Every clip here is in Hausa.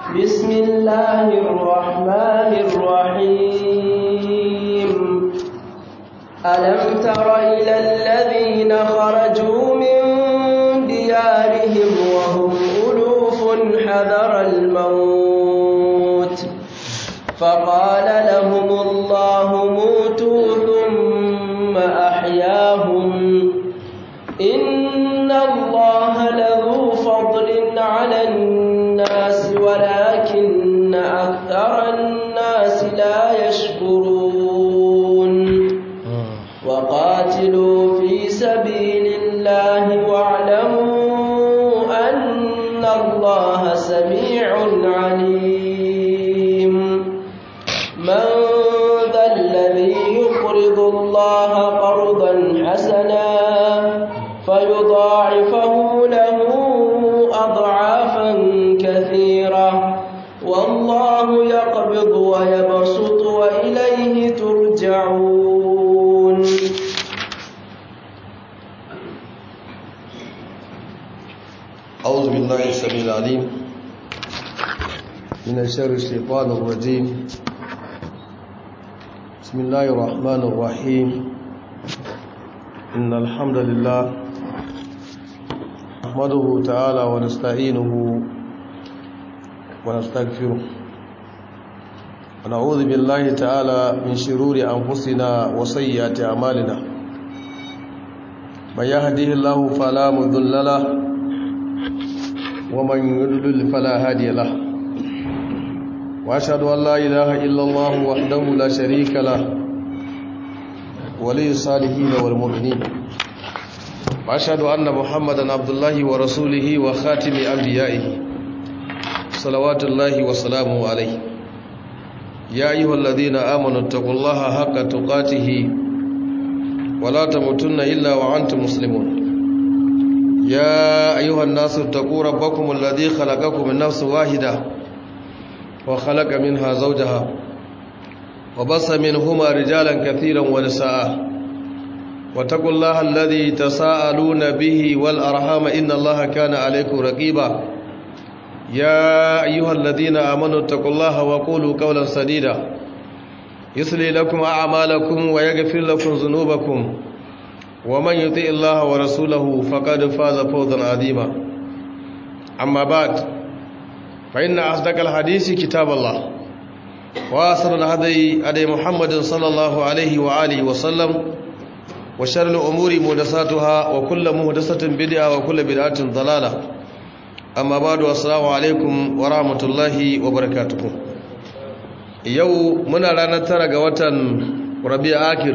بسم الله الرحمن الرحيم ألم تر إلى الذين خرجوا من ديارهم وهم ألوف حذر الموت فقال لهم الله موتوا ثم أحياهم إن الله لذو فضل على الناس ولكن أكثر الناس لا يشكرون وقاتلوا في سبيل الله واعلموا أن الله سميع عليم من ذا الذي يقرض الله قرضا حسنا فيضاعفه له أضعافا كثيرة والله يقبض ويبسط وإليه ترجعون أعوذ بالله السميع العليم من شر الشيطان الرجيم بسم الله الرحمن الرحيم إن الحمد لله نحمده تعالى ونستعينه ونستغفره ونعوذ بالله تعالى من شرور أنفسنا وسيئات أعمالنا من يهده الله فلا مضل له ومن يضلل فلا هادي له واشهد ان لا اله الا الله وحده لا شريك له ولي الصالحين والمؤمنين واشهد ان محمدا عبد الله ورسوله وخاتم انبيائه صلوات الله وسلامه عليه يا ايها الذين امنوا اتقوا الله حق تقاته ولا تموتن الا وانتم مسلمون يا أيها الناس اتقوا ربكم الذي خلقكم من نفس واحدة وخلق منها زوجها وبص منهما رجالا كثيرا ونساء واتقوا الله الذي تساءلون به والأرحام إن الله كان عليكم رقيبا يا أيها الذين آمنوا اتقوا الله وقولوا قولا سديدا يصلي لكم أعمالكم ويغفر لكم ذنوبكم ومن يطع الله ورسوله فقد فاز فوزا عظيما أما بعد فإن أصدق الحديث كتاب الله وأسر الهدي هدي محمد صلى الله عليه وآله وسلم وشر الأمور محدثاتها وكل محدثة بدعة وكل بدعة ضلالة أما بعد السلام عليكم ورحمة الله وبركاته يوم من رانا ترى ربيع آخر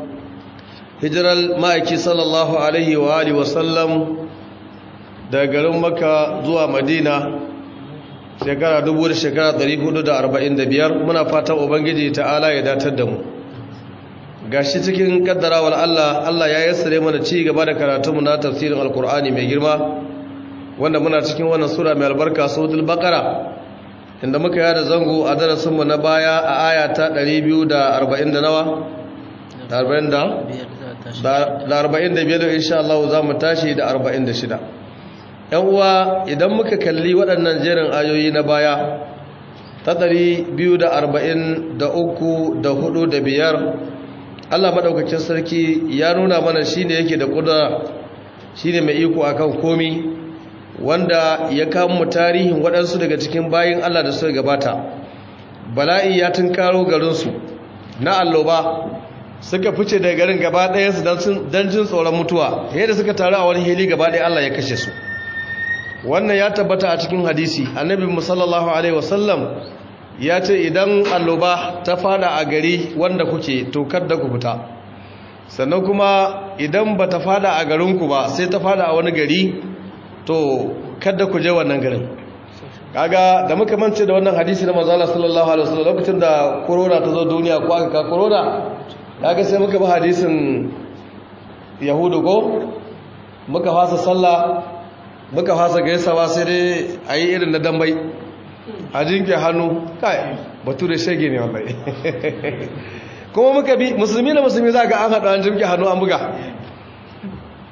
hijirar ma'aiki sallallahu alaihi wa alihi wasallam daga garin maka zuwa madina shekara dubu da shekara biyar, muna fatan ubangiji ta'ala ya datar da mu gashi cikin kaddarawar Allah Allah ya yassare mana ci gaba da karatunmu na tafsirin alkur'ani mai girma wanda muna cikin wannan sura mai albarka suratul baqara inda muka yada zango a darasinmu na baya a aya ta 240 da nawa da 40 da da arba'in da biyar insha Allah za mu tashi da arba'in da shida ‘yan uwa idan muka kalli waɗannan jerin ayoyi na baya ta ɗari biyu da arba'in da uku da hudu da biyar Allah maɗaukacin sarki ya nuna mana shi ne yake da ƙudura shi ne mai iko a kan komi wanda ya mu tarihin waɗansu daga cikin bayin Allah da suka gabata bala'i ya tunkaro garinsu na alloba suka fice daga garin gaba ɗayansu don jin tsoron mutuwa yadda suka taru a wani hili gaba ɗaya Allah ya kashe su wannan ya tabbata a cikin hadisi annabi musallallahu alaihi wasallam ya ce idan alloba ta fada a gari wanda kuke to da ku fita sannan kuma idan ba ta fada a garinku ba sai ta fada a wani gari to kada ku je wannan garin kaga da muka mance da wannan hadisi na manzo Allah sallallahu alaihi wasallam lokacin da corona ta zo duniya ko aka ka corona kaga sai muka bi hadisin yahudu ko muka fasa sallah muka fasa gaisawa sai dai a yi irin na dambai a jinke hannu kai batu da shege ne wallahi kuma muka bi musulmi da musulmi za ga an haɗa an jinke hannu an buga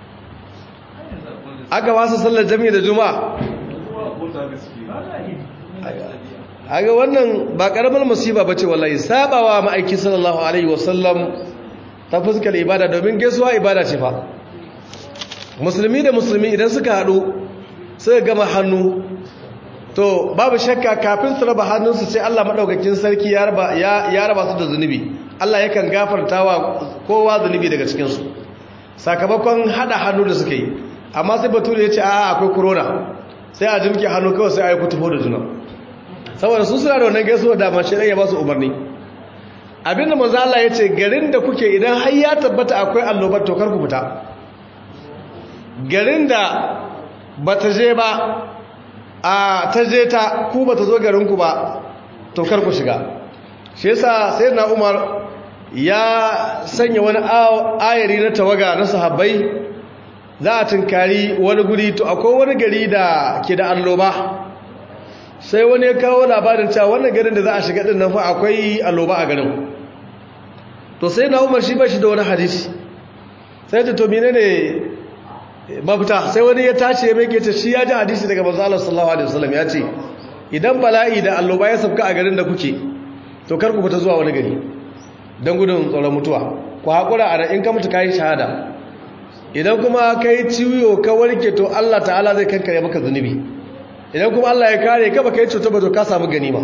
aka wasa sallar jami'i da juma'a haga wannan ba karamar musiba bace wallahi sabawa ma'aiki sallallahu alaihi wasallam ta fuskar ibada domin gaisuwa ibada ce fa musulmi da musulmi idan suka haɗu suka gama hannu to babu shakka kafin su raba hannunsu sai Allah madaukakin sarki ya raba ya raba su da zunubi Allah yakan gafartawa kowa zunubi daga cikin su sakamakon hada hannu da suka yi amma sai bature ya ce a akwai corona sai a jimke hannu kawai sai a yi kutufo da juna saboda su suna da wannan gaisuwa da mace ya ba su umarni abinda manzo Allah ya ce garin da kuke idan har ya tabbata akwai allobar to kar ku fita garin da bata je ba a ta je ta ku bata zo garin ku ba to kar ku shiga shi yasa sayyidina Umar ya sanya wani ayari na tawaga na sahabbai za a tunkari wani guri to akwai wani gari da ke da alloba sai wani ya kawo labarin cewa wannan garin da za a shiga din nan fa akwai alloba a garin to sai na umar shi ba shi da wani hadisi sai ta to menene mafita sai wani ya tashi ya meke ta shi ya ji hadisi daga manzo Allah sallallahu alaihi wasallam ya ce idan bala'i da alloba ya sabka a garin da kuke to kar ku fita zuwa wani gari don gudun tsoron mutuwa ku haƙura a in ka mutu kayi shahada idan kuma ka yi ciwo ka warke to Allah ta'ala zai kankare maka zunubi idan kuma Allah ya kare ka baka yi cuta ba to ka samu ganima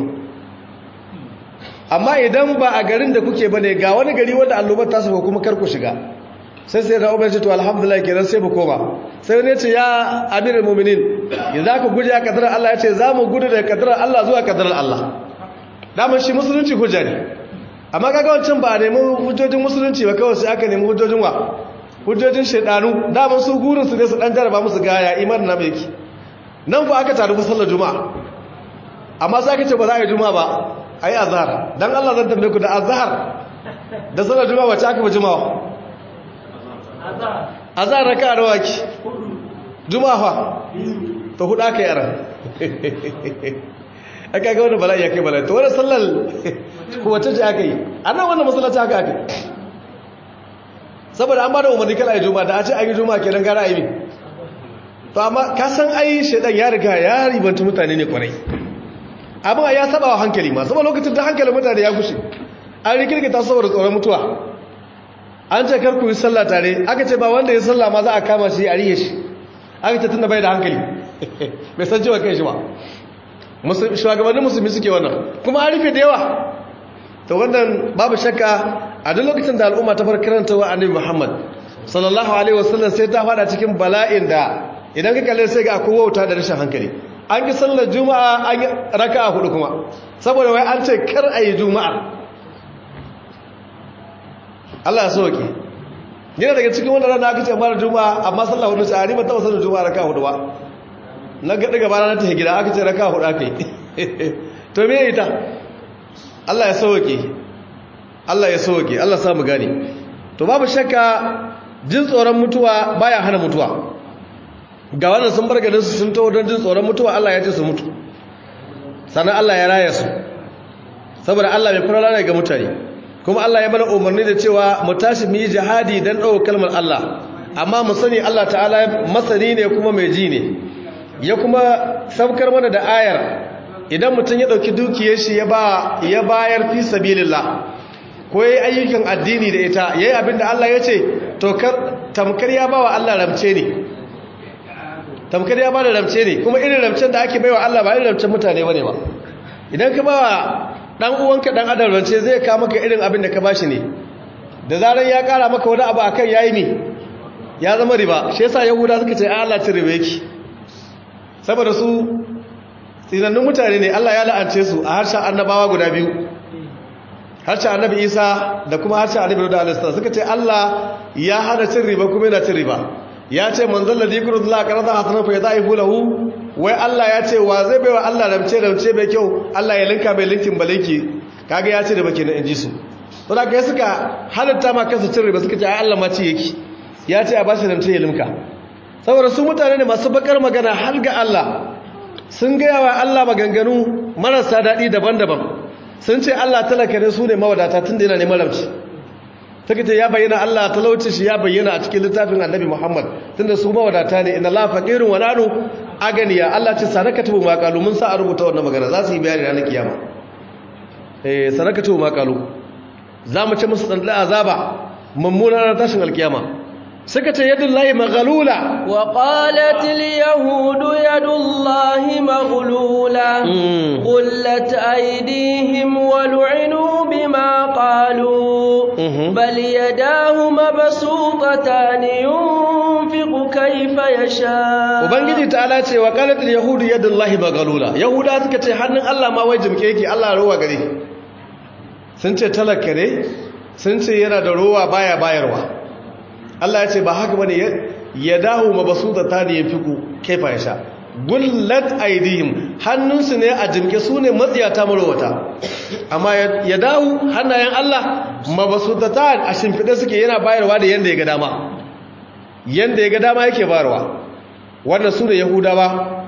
amma idan ba a garin da kuke bane ga wani gari wanda allobar ta saba kuma kar ku shiga sai sai da umar ce to alhamdulillah kenan sai mu koma sai wani ce ya amirul mu'minin yanzu ka guje a kadarar Allah ya ce za mu gudu daga kadarar Allah zuwa kadarar Allah daman shi musulunci hujja ne amma kaga wancan ba a nemi hujjojin musulunci ba kawai sai aka nemi hujjojin wa hujjojin shaidanu daman su gurin su ne su dan jaraba musu gaya imanin na mai nan fa aka taru sallar juma'a amma sai aka ce ba za a yi juma'a ba a yi azhar dan Allah zan tambaye ku da azhar da sallar juma'a wacce aka fi juma'a azhar raka da waki juma'a fa to hudu aka yi aran aka ga wani bala'i ya kai bala'i to wani sallar wacce ce aka yi a nan wannan masallaci haka aka saboda an ba da umarni kala yi juma'a da a ce an yi juma'a kenan gara aimi to amma ka san ai shaidan ya riga ya ribanta mutane ne kwarai abin ya saba wa hankali ma saboda lokacin da hankalin mutane ya gushe an rikirkita saboda tsoron mutuwa an ce kar ku yi sallah tare aka ce ba wanda ya sallah ma za a kama shi a riye shi aka ce tunda bai da hankali bai san cewa kai shi ba shugabannin musulmi suke wannan kuma an rufe da yawa to wannan babu shakka a duk lokacin da al'umma ta farkaranta wa annabi muhammad sallallahu alaihi wasallam sai ta fada cikin bala'in da idan ka kalle sai ga akwai wauta da rashin hankali an yi sallar juma'a an yi raka'a hudu kuma saboda wai an ce kar a yi juma'a Allah ya soke yana daga cikin wannan rana aka ce mara juma'a amma sallar hudu ce a ni ban taɓa sallar juma'a raka'a hudu ba na gaɗi gaba na ta gida aka ce raka'a hudu aka yi to me ita Allah ya soke Allah ya soke Allah sa mu gane to babu shakka jin tsoron mutuwa baya hana mutuwa ga wannan sun bar garinsu sun taho don jin tsoron mutuwa Allah ya ce su mutu sannan Allah ya raya su saboda Allah mai fara ga mutane kuma Allah ya mana umarni da cewa mu tashi mu yi jihadi don ɗaukar kalmar Allah amma mu sani Allah ta'ala masani ne kuma mai ji ne ya kuma saukar mana da ayar idan mutum ya ɗauki dukiyar shi ya bayar fi sabilillah ko ya yi ayyukan addini da ita ya yi abin da Allah ya ce to tamkar ya ba wa Allah ramce ne tamkar ya ba da ramce ne kuma irin ramcen da ake baiwa Allah ba irin ramcen mutane bane ba idan ka ba dan uwanka dan adam rance zai ka maka irin abin da ka bashi ne da zaran ya kara maka wani abu akan yayi ne ya zama riba shi yasa yahuda suka ce Allah cin riba yake saboda su tsinannun mutane ne Allah ya la'ance su a harshen annabawa guda biyu harshen annabi Isa da kuma harshen annabi Dawud alaihi suka ce Allah ya hana cin riba kuma yana cin riba ya ce manzon ladhi yuqridu Allah qarada hasana fa yadaifu lahu wai Allah ya ce wa zai baiwa Allah ramce ramce bai kyau Allah ya linka bai linkin balinki kaga ya ce da bake na inji su to da kai suka halatta ma kansu cin riba suka ce ai Allah ma ci yake ya ce a bashi ramce ya linka saboda su mutane ne masu bakar magana har ga Allah sun gaya wa Allah maganganu marasa daɗi daban-daban sun ce Allah talaka ne su ne mawadata tun da yana neman ramce take ce ya bayyana Allah talauci shi ya bayyana a cikin littafin Annabi Muhammad tunda su mawadata ne inna Allah faqirun wa nanu aganiya Allah ce sarakatu ma qalu mun sa a rubuta wannan magana za su yi bayani ranar kiyama eh sarakatu ma qalu za mu ce musu dan azaba mummunar tashin alkiyama suka ce yadullahi maghlula وقالت اليهود يد الله مغلولة غلت أيديهم ولعنوا بما قالوا بل يداه مبسوطتان ينفق كيف يشاء ubangiji ta'ala ce wa qalatul yahudu yadullahi maghlula yahuda suka ce hannun Allah ma wai jimke yake Allah ruwa gare sun ce talaka ne sun ce yana da ruwa baya bayarwa Allah ya ce ba haka bane ya dahu mabasuta ta da yafiku kaifa ya sha gullat aidihim hannunsu ne a jimke su ne matsiyata marowata amma ya dahu hannayen Allah mabasuta ta a shimfiɗe suke yana bayarwa da yanda ya ga dama yanda ya ga dama yake bayarwa wannan su ne yahudawa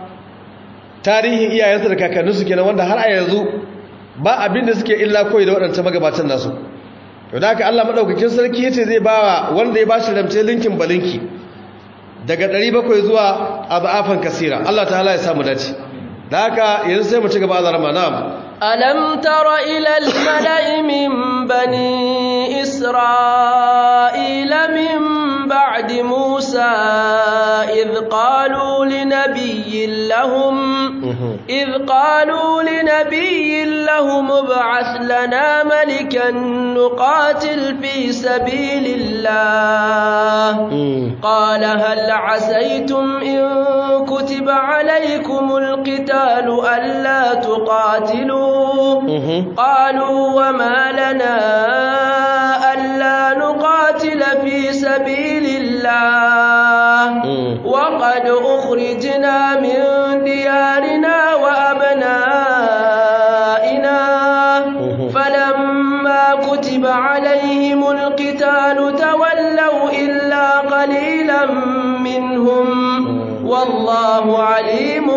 tarihin iyayensu da kakanninsu kenan wanda har a yanzu ba abin da suke illa koyi da waɗancan magabatan nasu to da haka Allah madaukakin sarki yace zai bawa wanda ya bashi ramce linkin balinki daga 700 zuwa abafan kasira Allah ta'ala ya samu dace da haka yanzu sai mu ci gaba da Ramadan ألم تر إلى الملأ من بني إسرائيل من بعد موسى إذ قالوا لنبي لهم إذ قالوا لنبي لهم ابعث لنا ملكا نقاتل في سبيل الله قال هل عسيتم إن كتب عليكم القتال ألا تقاتلوا قالوا وما لنا ألا نقاتل في سبيل الله وقد أخرجنا من ديارنا وأبنائنا فلما كتب عليهم القتال تولوا إلا قليلا منهم والله عليم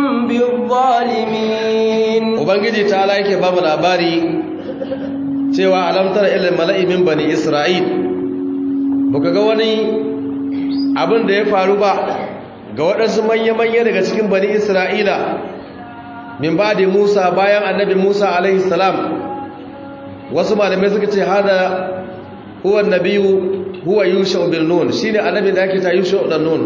بالظالمين ubangiji ta ala yake bamu labari cewa alamtar ilil mala'i min bani isra'il baka ga wani abin da ya faru ba ga waɗansu manya-manya daga cikin bani isra'ila min ba da musa bayan annabi musa alaihi salam wasu malamai suka ce hada huwa nabiyu huwa yusha bin nun shine annabi da ake ta yusha dan nun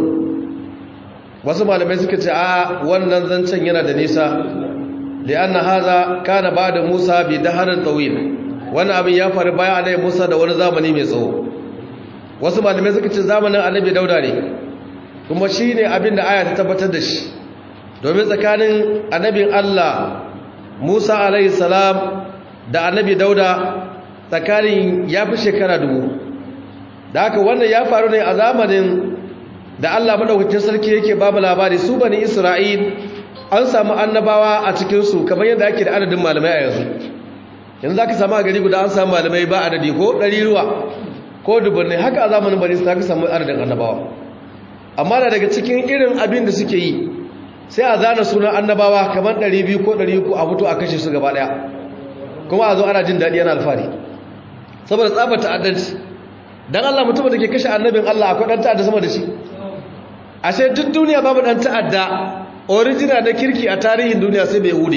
wasu malamai suka ce a wannan zancen yana da nisa li'anna hadha kana ba'da Musa bi daharin tawil wannan abin ya faru bayan annabi Musa da wani zamani mai tsawo wasu malamai suka ce zamanin annabi Dauda ne kuma shine abin da aya ta tabbatar da shi domin tsakanin annabin Allah Musa alaihi salam da annabi Dauda tsakanin ya fi shekara dubu da haka wannan ya faru ne a zamanin da Allah madaukakin sarki yake babu labari su bani Isra'il an samu annabawa a cikinsu kamar yadda ake da adadin malamai a yanzu yanzu za ka samu a gari guda an samu malamai ba adadi ko ɗariruwa ko dubbannai haka a zamanin bari su ka samu adadin annabawa amma da daga cikin irin abin da suke yi sai a zana sunan annabawa kamar 200 ko 300 a fito a kashe su gaba ɗaya kuma a zo ana jin daɗi yana alfahari saboda tsabar ta'addanci dan Allah mutumin da ke kashe annabin Allah akwai ɗan ta'adda sama da shi ashe duk duniya babu ɗan ta'adda original na kirki a tarihin duniya sai bai hude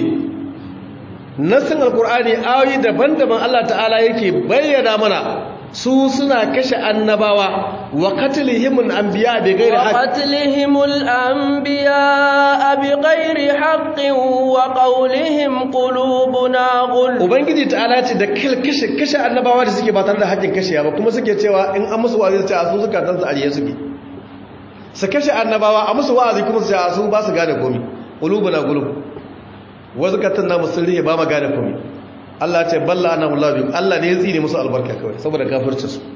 nassin alkur'ani ayoyi daban-daban Allah ta'ala yake bayyana mana su suna kashe annabawa wa qatlihimul anbiya bi ghairi haqq qatlihimul anbiya bi ghairi haqqin wa qawlihim qulubuna ghul ubangiji ta'ala ce da kashe kashe annabawa da suke ba tare da haƙƙin kashe ba kuma suke cewa in an musu wa'azi su ce a su suka tansa ariye suke su kashe annabawa a musu wa'azi kuma su ce a su ba su gane komi qulubuna ghulub wasu katan namu sun rihe ba ma gane komi Allah ce balla ana hulabi Allah ne ya tsine musu albarka kawai saboda kafirci su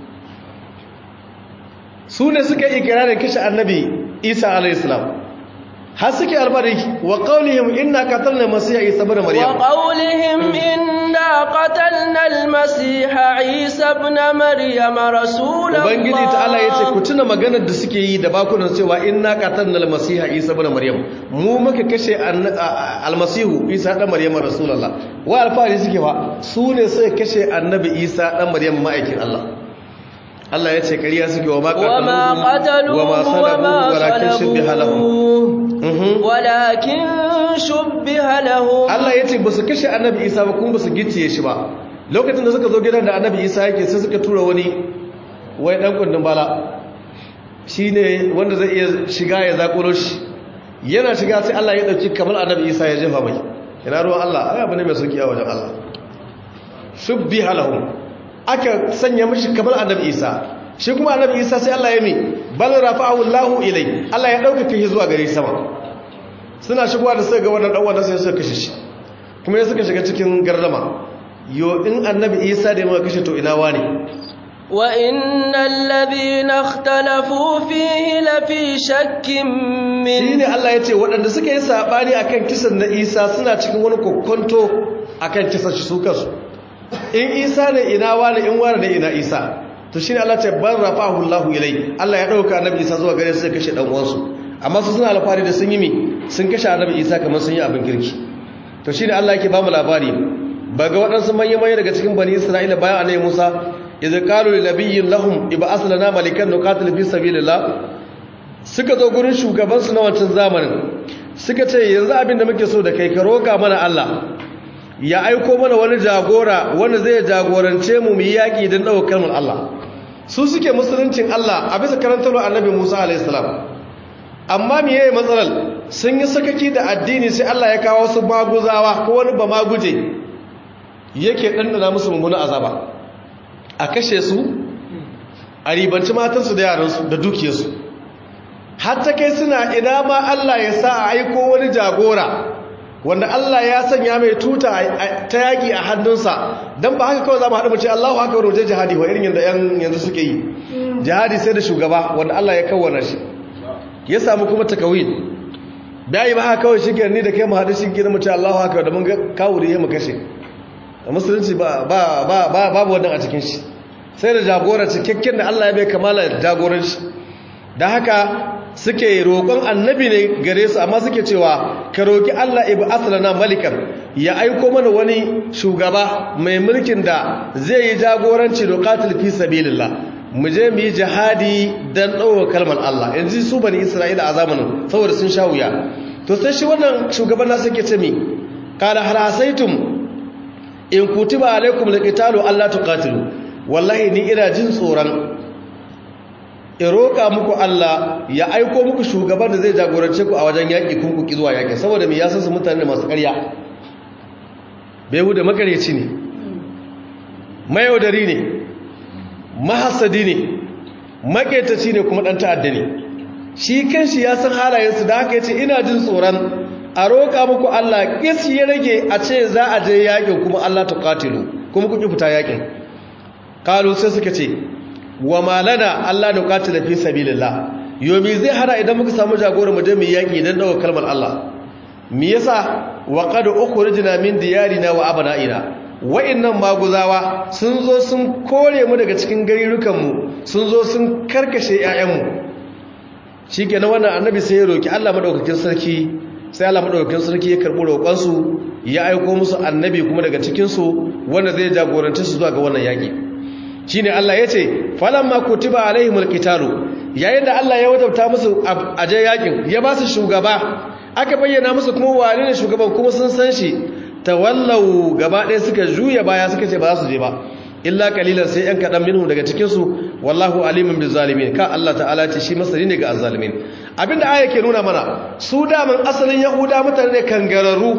su ne suka yi ikirarin kashe annabi Isa alayhi salam har suke albari wa qawlihim inna qatalna masiha Isa ibn Maryam wa qawlihim inna qatalna al-masiha Isa ibn Maryam rasulullah ubangiji ta'ala yace ku tuna maganar da suke yi da bakunan cewa inna qatalna al-masiha Isa ibn Maryam mu muka kashe al-masihu Isa dan Maryam rasulullah wa alfari suke ba su ne suka kashe annabi Isa dan Maryam ma'aikin Allah Allah ya ce ƙarya suke wa ma qataluhu wa ma salabuhu walakin shubbiha lahum ولكن شبه لهم Allah ya ce ba su kashe annabi Isa ba kuma ba su gicciye shi ba lokacin da suka zo gidan da annabi Isa yake sai suka tura wani wai dan kundin bala shine wanda zai iya shiga ya zakuro shi yana shiga sai Allah ya dauki kamar annabi Isa ya jefa mai ina ruwan Allah ai abu ne mai sauki a wajen Allah shubbiha lahum aka sanya mishi kamar annabi Isa shi kuma annabi Isa sai Allah ya mi bal rafa'ahu Allahu ilai Allah ya dauka shi zuwa gare sama suna shigowa da suka ga wannan dan wannan sai suka kashe shi kuma ya suka shiga cikin gardama yo in annabi Isa da ya maka kashe to ina wani wa innal ladhina ikhtalafu fihi la fi shakkin min shine Allah ya ce waɗanda suka yi sabani akan kisan na Isa suna cikin wani kokonto akan kisan shi su kansu in Isa ne ina wani in wani ne ina Isa to shine Allah ce ban rafahu Allahu ilai Allah ya dauka annabi Isa zuwa gare su sai kashe dan uwansu amma su suna alfari da sun yi mi sun kashe annabi Isa kamar sun yi abin kirki to shine Allah yake ba mu labari ba ga waɗansu manyan manyan daga cikin bani Isra'ila bayan annabi Musa idza qalu lil nabiyyin lahum ib'as lana malikan nuqatil fi sabilillah suka zo gurin shugaban su na wancan zamanin suka ce yanzu abin da muke so da kai ka roka mana Allah ya aiko mana wani jagora wanda zai jagorance mu mu yi yaki don ɗaukar kalmar Allah su suke musuluncin Allah a bisa karantar annabi Musa alaihi salam amma me yayi matsalar sun yi sakaki da addini sai Allah ya kawo su maguzawa ko wani ba maguje yake dandana musu mummunan azaba a kashe su a ribanci matansu da yaransu da dukiyarsu har ta kai suna ina ma Allah ya sa a aiko wani jagora wanda Allah ya sanya mai tuta ta yaki a hannunsa don ba haka kawai za mu haɗu mace Allahu haka wani wajen jihadi wa irin yadda yanzu suke yi jihadi sai da shugaba wanda Allah ya kawwana shi ya samu kuma takawin bayi ba haka kawai shi ni da kai mu haɗu shi gina mace Allahu haka da mun kawo da ya mu kashe a musulunci babu wannan a cikin shi sai da jagora cikakken da Allah ya bai kamala jagoranci da haka suke roƙon annabi ne gare su amma suke cewa ka roƙi Allah ibu aslana malikan ya aiko mana wani shugaba mai mulkin da zai yi jagoranci da qatil fi sabilillah mu je mu yi jihadi dan ɗaukar kalmar Allah yanzu su bani Isra'ila a zamanin saboda sun sha wuya to sai shi wannan shugaban nasu yake ce mi qala hal asaitum in kutiba alaikum liqitalu alla tuqatilu wallahi ni ina jin tsoron in roƙa muku Allah ya aiko muku shugaban da zai jagorance ku a wajen yaƙi kun ku zuwa yaƙi saboda mai yasan su mutane masu ƙarya bai da makaryaci ne mayaudari ne mahasadi ne maƙetaci ne kuma ɗan ta'adda ne shi kanshi ya san halayensu da haka ya ce ina jin tsoron a roƙa muku Allah ƙis ya rage a ce za a je yaƙin kuma Allah ta ƙatilu kuma kuki fita yaƙin ƙalu sai suka ce wa malana Allah da ƙatila fi sabilillah yomi zai hana idan muka samu jagoran mu je mu yaƙi don ɗaukar kalmar Allah me yasa wa qad ukhrijna min diyarina wa abna'ina wa'annan maguzawa sun zo sun kore mu daga cikin garirukan mu sun zo sun karkashe ƴaƴan mu shikenan wannan annabi sai ya roki Allah madaukakin sarki sai Allah madaukakin sarki ya karbi roƙon su ya aika musu annabi kuma daga cikin su wanda zai jagorance su zuwa ga wannan yaƙi shine Allah yace falamma kutiba alaihimul qitalu yayin da Allah ya wajabta musu aje yakin ya ba su shugaba aka bayyana musu kuma wane ne shugaban kuma sun san shi tawallau gaba ɗaya suka juya baya suka ce ba za su je ba illa kalilan sai yan kaɗan minhu daga cikinsu wallahu alimin bil zalimin ka Allah ta'ala ce shi masani ne ga azzalimin abinda aya ke nuna mana su daman asalin yahuda mutane ne kangararru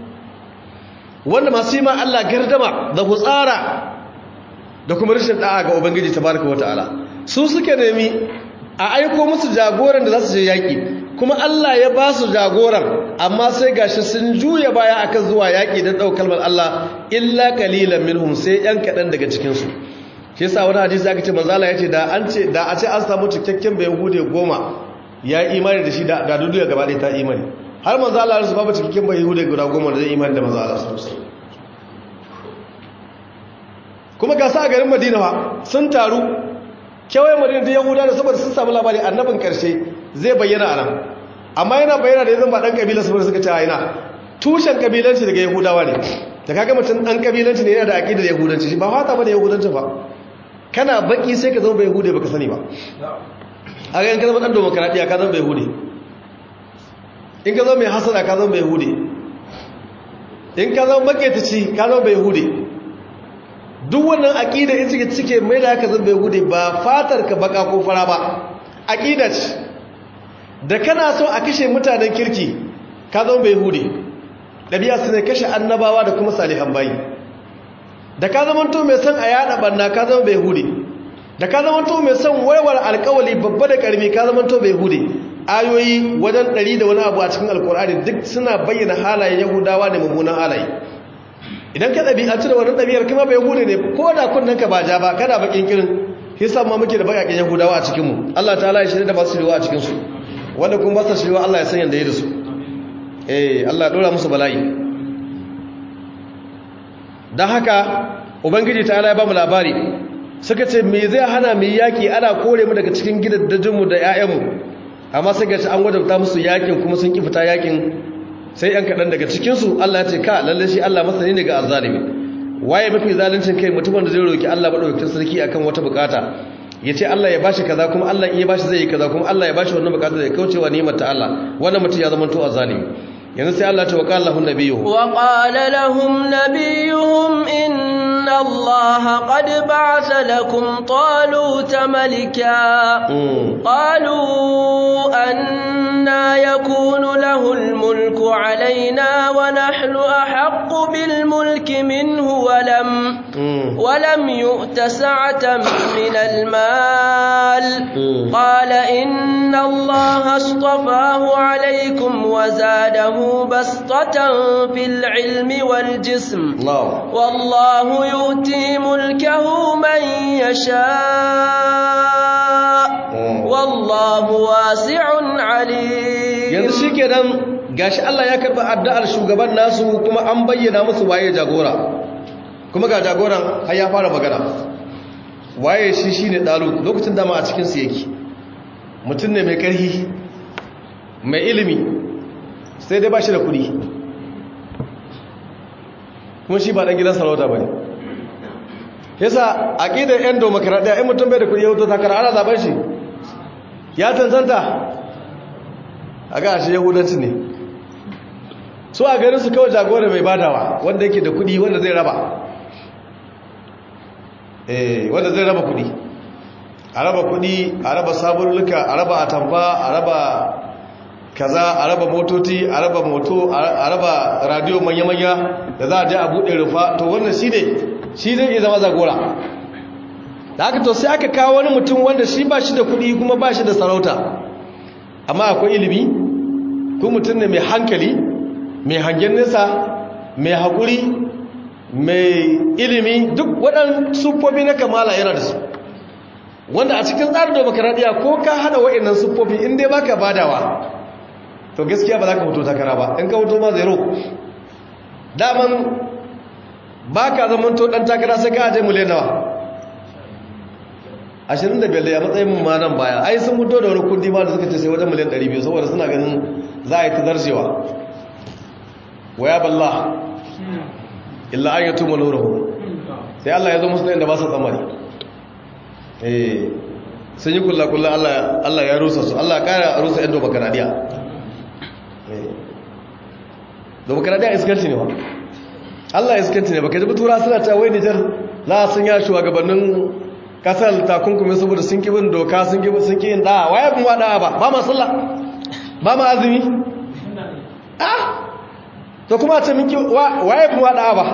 wanda masu yi ma Allah gardama da hutsara da kuma rashin da'a ga ubangiji tabaraka wa ta'ala su suke nemi a aiko musu jagoran da za su je yaƙi kuma Allah ya ba su jagoran amma sai gashi sun juya baya akan zuwa yaƙi don ɗaukar kalmar Allah illa kalilan minhum sai ‘yan kaɗan daga cikinsu shi yasa wani hadisi aka ce manzala ya ce da an ce da a ce an samu cikakken bai hude goma ya imani da shi da duniya gaba ɗaya ta imani har manzala su babu cikakken bai hude guda goma da zai imani da manzala su kuma ga sa garin madina ba sun taru kewaye madina da yahuda da saboda sun samu labari annabin karshe zai bayyana a nan amma yana bayyana da yanzu ba dan kabila saboda suka ce yana tushen kabilanci daga yahudawa ne da kaga mutum dan kabilanci ne yana da aqidar yahudanci shi ba fata bane yahudanci ba kana baki sai ka zama bai yahude baka sani ba a ga in ka zama dan demokradiya ka zama bai yahude in ka zo mai hasada ka zo mai hude in ka zo maketaci ka zo mai hude duk wannan aƙida in suke cike mai da haka zan mai hude ba fatar ka baka ko fara ba aƙida ce da kana so a kashe mutanen kirki ka zo mai hude ɗabi'a su ne kashe annabawa da kuma salihan bayi da ka zama to mai son a yada banna ka zama mai hude da ka zama to mai son warware alkawali babba da karmi ka zama to mai hude ayoyi wajen ɗari da wani abu a cikin alkur'ani duk suna bayyana halayen yahudawa ne mummunan halaye idan ka ɗabi'anci da wani ɗabi'ar kuma bai hude ne ko da kunnen ka ba ja ba kana bakin kirin hisan ma muke da bakakin yahudawa a cikinmu allah ta halaye shi da masu shirwa a cikinsu wanda kuma ba su shirwa allah ya san yadda ya da su eh allah ya ɗora musu bala'i don haka ubangiji ta ya ba mu labari suka ce me zai hana mu yaki ana kore mu daga cikin gidaddajinmu da 'ya'yanmu amma sai gaci an wadanta musu yakin kuma sun ki fita yakin sai yan kaɗan daga cikinsu Allah ya ce ka lalle shi Allah masani ne ga azzalimi waye mafi zaluncin kai mutumin da zai roki Allah madaukakin sarki akan wata bukata ya ce Allah ya bashi kaza kuma Allah in ya bashi zai yi kaza kuma Allah ya bashi wannan bukata zai kaucewa ni'imar ta Allah wannan mutum ya zama to azzalimi yanzu sai Allah ta wa qala lahum nabiyuhum wa qala lahum nabiyuhum inna Allah qad ba'atha lakum taluta malika qalu anna yakunu lahu al-mulku alaina wa nahnu ahaqqu bil mulki minhu wa lam wa lam yu'ta sa'atan min al-mal qala inna Allah astafahu alaykum wa zadahu بسطة في العلم والجسم الله والله يؤتي ملكه من يشاء والله واسع عليم yanzu shikenan gashi Allah ya karba addu'ar shugaban nasu kuma an bayyana musu waye jagora kuma ga jagoran har ya fara magana waye shi shine dalu lokacin dama a cikin su yake mutum ne mai karhi mai ilimi sai dai ba shi da kudi kuma shi ba ɗan gidan sarauta ba ne yasa aƙidar 'yan domokaraɗiya 'yan mutum bai da kudi ya wuto takara ana zaben shi ya tantanta a ga shi yahudanci ne su a ganin su kawai jagora mai badawa wanda yake da kudi wanda zai raba eh wanda zai raba kudi a raba kudi a raba sabulluka a raba atamfa a raba kaza a raba motoci a raba moto a raba radio manya-manya da za a je a buɗe rufa to wannan shi ne shi zai iya zama zagora da aka to sai aka kawo wani mutum wanda shi ba shi da kuɗi kuma ba shi da sarauta amma akwai ilimi ko mutum ne mai hankali mai hangen nesa mai haƙuri mai ilimi duk waɗannan siffofi na kamala yana da su wanda a cikin tsarin demokaradiyya ko ka hada wa'annan siffofi in dai baka badawa to gaskiya ba za ka fito takara ba in ka fito ma zero daman ba ka zaman to dan takara sai ka aje miliyan nawa 25 da ya matsayin mu ma nan baya ai sun fito da wani kundi ma da suka ce sai wajen miliyan 200 saboda suna ganin za a yi ta zarcewa waya balla illa an yatu maluruhu sai Allah ya zo musu da inda ba su tsammani eh sun yi kulla-kulla Allah ya rusa su Allah ya kara rusa yan dobakanadiya demokaradiyya iskanci ne ba Allah iskanci ne baka ji tura suna ta wai Nijar za a sun ya shugabannin kasar takunkumi saboda sun kibin doka sun kibin sun kiyin da waye bin wada ba ba ma sallah ba ma azumi ah to kuma ce miki waye bin wada ba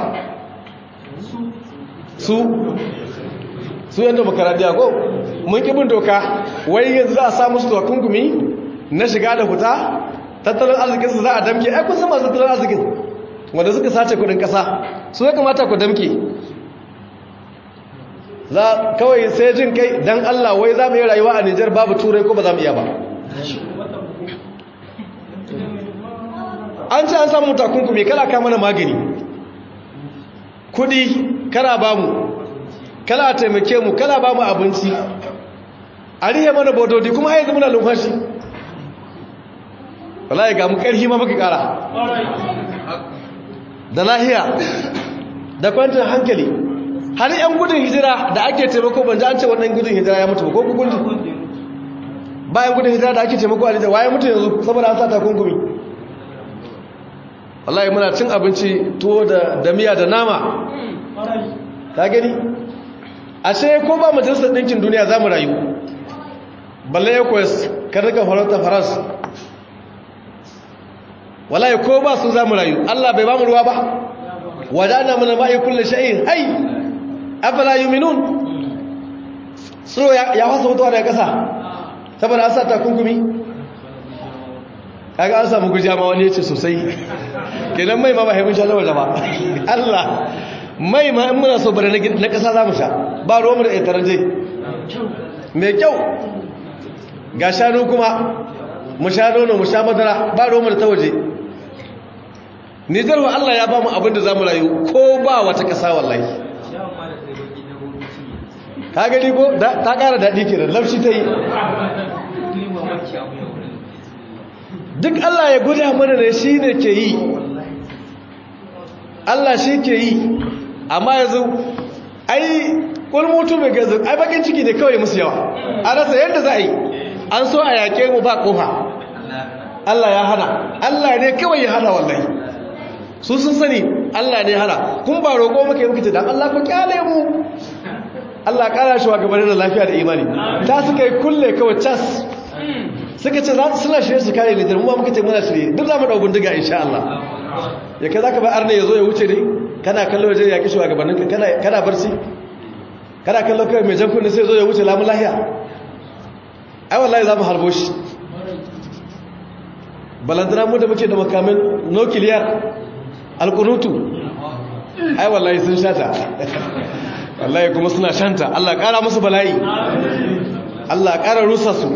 su su yan demokaradiyya ko mun kibin doka wai yanzu za a samu su takunkumi na shiga da fita tattalin arzikinsu za a damke ai kun san masu tattalin arzikin wanda suka sace kudin kasa su ya kamata ku damke za kawai sai jin kai dan Allah wai za mu yi rayuwa a Nijar babu turai ko ba za mu iya ba an ce an samu takunkumi kala ka mana magani kudi kala ba mu kala taimake mu kala ba mu abinci a rihe mana bododi kuma haizu muna lumfashi wallahi ga mu karhi ma muka kara da lahiya da kwantar hankali har yan gudun hijira da ake taimako ban ji an ce wannan gudun hijira ya mutu ba ko gudun bayan gudun hijira da ake taimako a Nijar waye mutu yanzu saboda an sa takunkumi wallahi muna cin abinci tuwo da da miya da nama ka gani ashe ko ba majalisar ɗinkin duniya za mu rayu balle ya koya karnukan farauta faras wallahi ko ba su za mu rayu allah bai ba mu ruwa ba wadana mana ma'i kulle sha'in hai afala yuminun tsoro ya fasa mutuwa daga ƙasa saboda an sa takunkumi kaga an samu guja ma wani ya ce sosai kenan mai ma ba haifin sha waje ba Allah mai ma in muna so bane na ƙasa za mu sha ba ruwanmu da ƙetarar dai mai kyau ga shanu kuma mu sha nono mu sha madara ba ruwanmu da ta waje nijar wa Allah ya ba mu abin da za mu rayu ko ba wata ƙasa wallahi ka gani ko ta ƙara daɗi ke da lafshi ta yi duk Allah ya guda mana ne shi ne ke yi Allah shi ke yi amma yanzu ai kulmutu mai gazu ai bakin ciki ne kawai musu yawa a rasa yadda za a yi an so a yaƙe mu ba ƙofa Allah ya hana Allah ne kawai ya hana wallahi su sun sani Allah ne hana kun ba roƙo muka yi muka ce dan Allah ku kyale mu Allah ƙara shi wa gabanin da lafiya da imani ta suka yi kulle kawai cas suka ce suna shirye su kare litar mu muka ce muna shirye duk za mu ɗau bindiga insha Allah ya kai za ka ba arna ya zo ya wuce ne kana kallo waje ya kishi wa gabaninka kana barci kana kallo kawai mai jan kunne sai zo ya wuce lamun lahiya ai wallahi za mu harbo shi balantana mu da muke da makamin nukiliyar alkunutu ai wallahi sun shata wallahi kuma suna shanta Allah ƙara musu bala'i Allah ƙara rusa su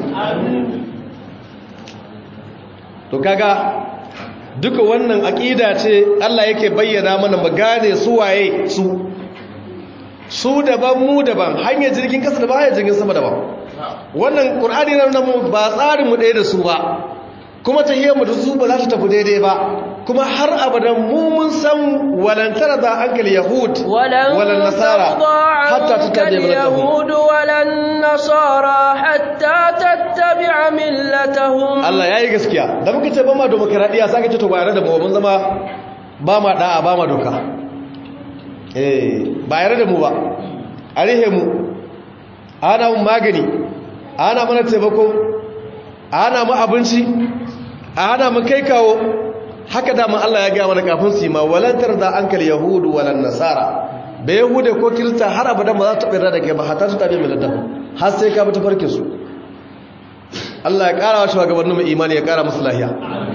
to kaga duka wannan aƙida ce Allah yake bayyana mana mu gane su waye su su daban mu daban hanyar jirgin kasa daban hanyar jirgin sama daban wannan ƙur'ani na nan ba tsarin mu ɗaya da su ba kuma ta hiyar mu da su ba za ta tafi daidai ba kuma har abadan mu mun san walantar da hankal yahud walan nasara hatta tattabi'a yahud walan nasara hatta tattabi'a millatahum Allah yayi gaskiya da muka ce ba ma demokradiya sai ka ce to ba yare da mu mun zama ba ma da'a ba ma doka eh ba yare da mu ba a rihe mu ana mun magani ana mana taimako ana mu abinci ana mu kai kawo haka dama Allah ya gaya mana kafin su yi ma walantar da ankal yahudu walan nasara ba yahude ko kirista har abadan ba za ta tsira da kai ba hatta su tabi milatan har sai ka bi ta farke su Allah ya kara wa shugabannin mu imani ya kara musu lahiya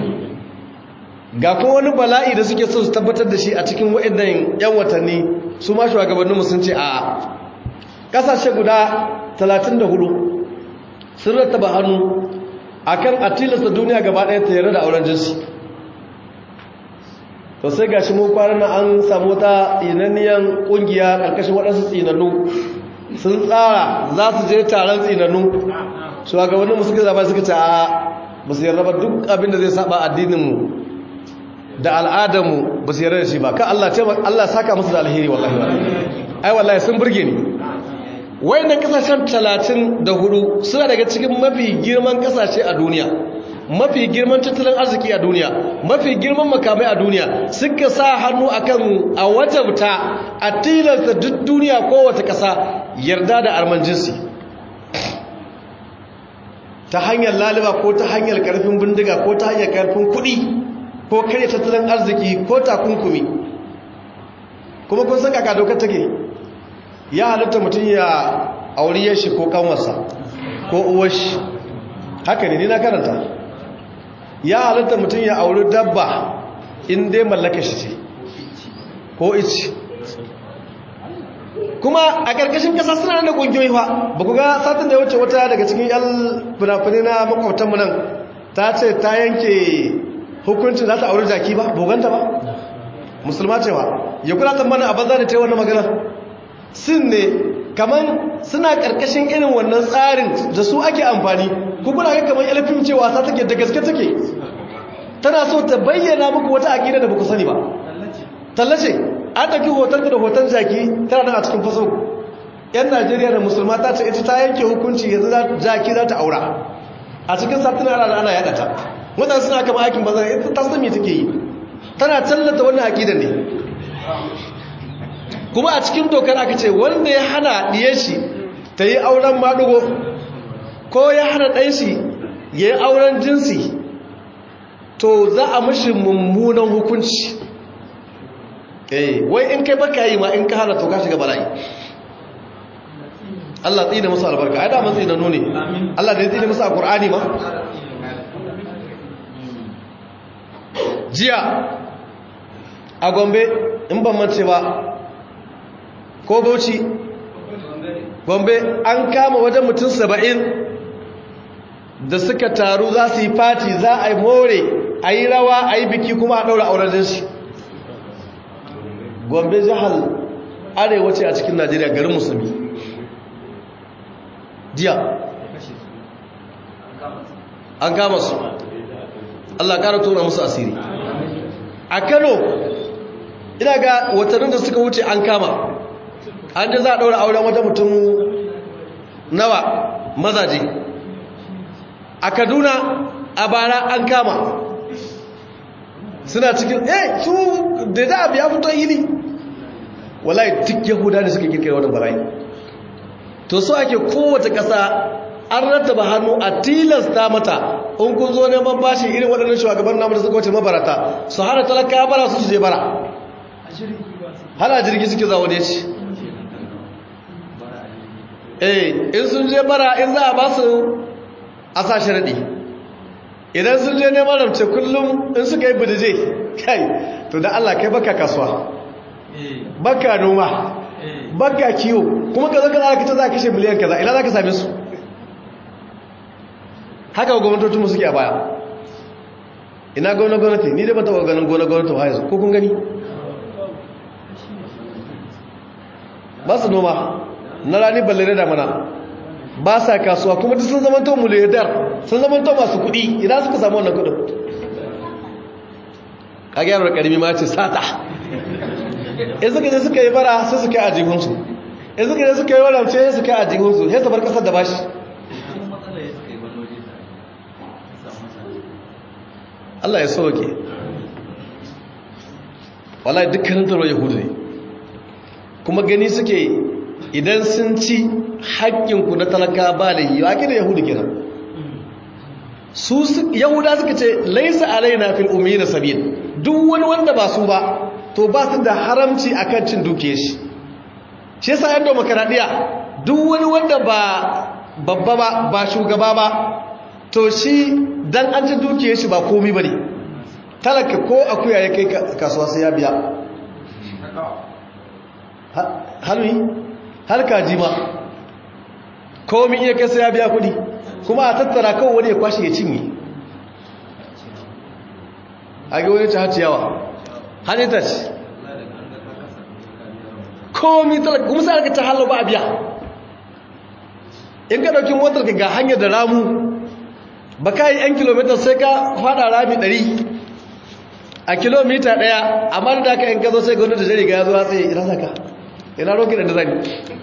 ga kuma wani bala'i da suke so su tabbatar da shi a cikin waɗannan yan watanni su ma shugabannin mu sun ce a'a kasashe guda 34 sun rattaba hannu akan a tilasta duniya gaba ɗaya ta yarda da auren jinsi to sai gashi mu kwanan an samu wata tsinanniyan kungiya karkashin waɗansu tsinannu sun tsara za su je taron tsinannu shugabannin suka zaba suka ce a ba su yarda ba duk abin da zai saba addininmu da al'adarmu ba su yarda da shi ba ka Allah ce Allah saka musu da alheri wallahi ai wallahi sun burge ni wayannan kasashen 34 suna daga cikin mafi girman kasashe a duniya mafi girman tattalin arziki a duniya mafi girman makamai a duniya suka sa hannu akan a wajabta a tilasta duk duniya kowace ƙasa yarda da arman jinsi ta hanyar laliba ko ta hanyar karfin bindiga ko ta hanyar karfin kuɗi ko karya tattalin arziki ko takunkumi kuma kun san kaka dokar take ya halitta mutum ya auriyar shi ko kanwarsa ko uwar shi haka ne ni na karanta ya halitta mutum ya auri dabba in dai mallaka shi ce ko ici kuma a ƙarƙashin ƙasa suna da ƙungiyoyi fa ba ku ga satin da ya wuce wata daga cikin yan fina-finai na makwabtanmu nan ta ce ta yanke hukuncin za ta auri jaki ba boganta ba musulma cewa ya kula tsammanin a banza da ta yi wannan magana sin ne kamar suna ƙarƙashin irin wannan tsarin da su ake amfani kukuna ga kamar ilfim cewa sa take da gaske take tana so ta bayyana muku wata aƙida da baku sani ba tallace an ɗauki hoton da hoton jaki tana nan a cikin faso yan najeriya da musulma ta ce ita ta yanke hukunci yanzu jaki za ta aura a cikin satin ana ana yaɗa ta wadanda suna kama aikin bazar ita ta sami take yi tana tallata wannan aƙidar ne kuma a cikin dokar aka ce wanda ya hana ɗiyar shi ta yi auren maɗugo ko ya hana ɗan shi ya yi auren jinsi to za a mashi mummunan hukunci eh wai in kai baka yi ma in ka hana to ka shiga bala'i Allah tsina musu albarka ai da mun tsina nune Allah da ya tsina musu a Qur'ani ma jiya a Gombe in ban mace ba ko Bauchi Gombe an kama wajen mutum 70 da suka taru za su yi fati za a yi more a yi rawa a yi biki kuma a ɗaura auren shi Gombe jihar arewa ce a cikin Najeriya garin musulmi jiya an kama su Allah ƙara tona musu asiri a Kano ina ga watannin da suka wuce an kama an ji za a ɗaura auren wata mutum nawa mazaje a Kaduna a bara an kama suna cikin eh su da da abu ya fito hili wallahi duk yahuda da suka kirkira wannan bala'i to so ake kowace ƙasa an rattaba hannu a tilasta mata in kun zo neman bashi irin waɗannan shugaban namu da suka wace mabarata su hana talaka bara su je bara hana jirgi suke za wani ci eh in sun je bara in za a ba su a sa sharaɗi idan sun je neman ramce kullum in suka yi bidije kai to da Allah kai baka kasuwa baka noma baka kiwo kuma ka zaka zaka ta za kashe miliyan kaza ina zaka same su haka gwamnatocin mu suke a baya ina gwamnati gwamnati ni dai ba taɓa ganin gwamnati gwamnati ba yanzu ko kun gani ba su noma na rani balle da mana ba sa kasuwa kuma duk sun zamanto muliyadar sun zamanto masu kuɗi idan suka samu wannan kuɗin a gyarar ƙarami ma ce sata in suka je suka yi bara sai suka yi a jihunsu in suka je suka yi wadance sai suka yi a jihunsu sai su bar ƙasar da bashi Allah ya sauke wallahi dukkanin taro yahudu ne kuma gani suke idan sun ci haƙƙinku na talaka ba da yi waƙi da yahudu kenan su yahuda suka ce laisa alaina fil ummi na sabil duk wani wanda ba su ba to ba su da haramci akan cin duke shi shi yasa yan demokaradiyya duk wani wanda ba babba ba ba shugaba ba to shi dan an ci duke shi ba komi bane talaka ko akuya ya kai kasuwa sai ya biya halwi har kaji ma komi iya kai sai ya biya kudi kuma a tattara kawai wani ya kwashe ya cinye a ga wani ta ciyawa hannun ta ci komi talaka kuma sai aka ta hallo ba a biya in ka ɗauki motar ka ga hanyar da ramu ba ka yi 'yan kilomita sai ka fada rami 100 a kilomita ɗaya amma da aka yin gazo sai gwamnati da jari ga ya zuwa tsaye ina zaka ina rokin da zani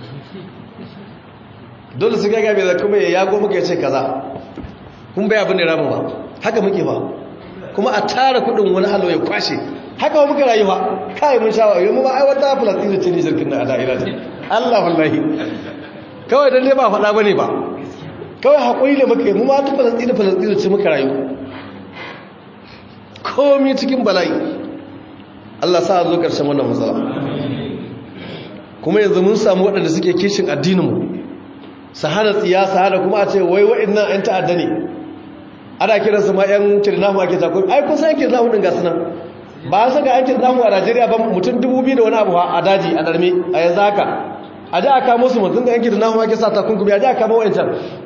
dole su gaga mai kuma ya yago muka ya ce kaza kun bai abin da ramu ba haka muke ba kuma a tara kudin wani halo ya kwashe haka wa muka rayuwa kai mun sha wayo mu ba ai wata falastini ce ne jirgin da ada ila Allah wallahi kawai dan dai ba faɗa bane ba kawai hakuri da muka yi mu ma ta falastini falastini ce muka rayu komi cikin bala'i Allah sa zo karshen wannan matsala kuma yanzu mun samu waɗanda suke kishin addininmu su hana tsiya su hana kuma a ce wai waɗannan 'yan ta'adda ne ana kiransu ma 'yan kirnahu ake takuri ai kusa 'yan kirnahu ɗin gasu nan ba a saka 'yan kirnahu a najeriya ba mutum dubu biyu da wani abu a daji a ɗarme a yanzu haka a ji a kamo su mutum da 'yan kirnahu ake sa takunkumi a ji a kamo wa'ancan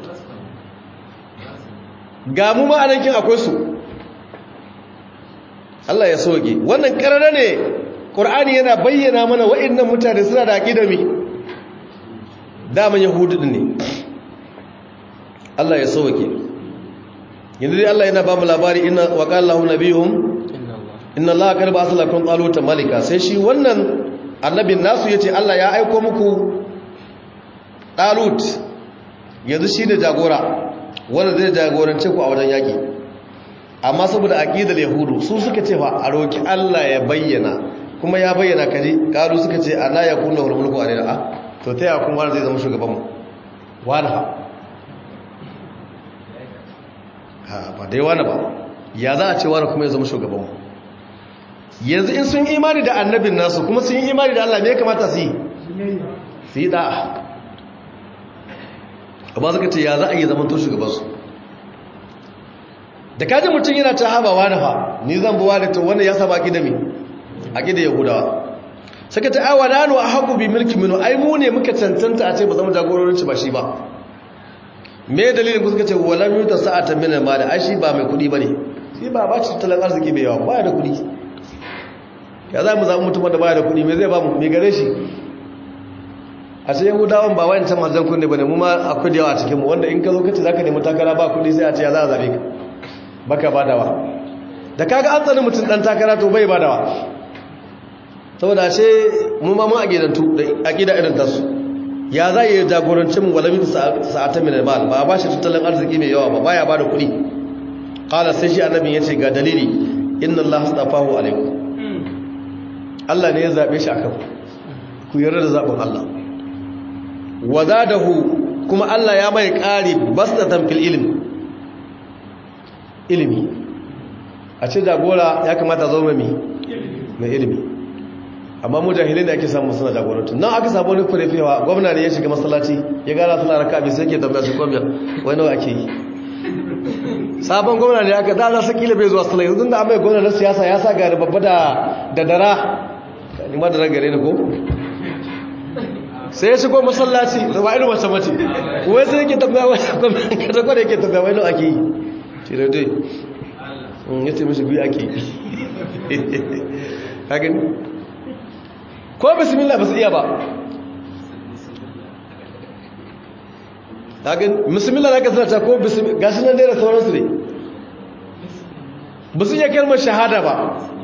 ga mu ma'anankin akwai su Allah ya soke wannan ƙarara ne ƙur'ani yana bayyana mana wa'annan mutane suna da aƙidami daman yahudu ne Allah ya sauke yanzu dai Allah yana ba mu labari inna wa qala lahu nabiyuhum inna Allah qad ba'atha lakum taluta malika sai shi wannan annabin nasu yace Allah ya aika muku talut yanzu shi da jagora wanda zai jagorance ku a wajen yaki amma saboda aqidar yahudu su suka ce fa a roki Allah ya bayyana kuma ya bayyana kaji karu suka ce ana ya kunna wal mulku alaina a to ta ya kuma zai zama shugaban mu wani ha ha ba dai wani ba ya za a ce wani kuma ya zama shugaban mu yanzu in sun imani da annabin nasu kuma sun yi imani da Allah me ya kamata su yi su yi da'a amma suka ce ya za a yi zaman to shugabansu da kaji mutum yana ta haba wani fa ni zan buwa da to wannan ya saba aƙida mi aƙida yahudawa suka ta awa nanu a haku bi mulki minu ai mu ne muka cancanta a ce ba zama jagororinci ba shi ba me dalilin ku suka ce walam yuta sa'atan min al-mal ai shi ba mai kudi bane shi ba ba shi tattalin arziki mai yawa ba da kudi ya za mu zaɓi mutum da ba da kudi me zai ba mu me gare shi a ce yahudawan ba wayan can manzan kunne ba ne mu ma akwai da yawa a cikinmu wanda in ka zo kace za ka nemi takara ba kudi sai a ce ya za a zaɓe ka baka badawa da kaga an tsani mutum ɗan takara to bai badawa saboda a ce mu ma mun aƙidantu da aƙida irin tasu ya za a yi jagorancin mu walamin sa'atan min al ba ba shi tattalin arziki mai yawa ba baya bada kuɗi qala sai shi annabin yace ga dalili inna allaha astafahu alaikum Allah ne ya zabe shi akan ku yarda da zabin Allah wazadahu kuma Allah ya mai ƙari bastatan fil ilmi ilimi a ce jagora ya kamata zo mai mai ilimi amma mu jahilai da ake samu suna jagorantu nan aka samu wani kurefewa gwamna ne ya shiga masallaci ya gara suna raka abin sai ke tambaya su kwamiyar wani nawa ake yi sabon gwamna ne aka da za su kila bai zuwa sallah yanzu da amai gwamna na siyasa ya sa gari babba da dara ni ma dara gare ni ko sai ya shigo masallaci da ba irin wacce mace wai sai yake tambaya wani gwamnati kada kwada yake tambaya wani ake yi ce da dai ya ce mashi biyu ake yi ka gani ko bismillah ba su iya ba ka gani bismillah na kasar ta ko bismillah gashi nan dai da sauransu ne ba su iya kalmar shahada ba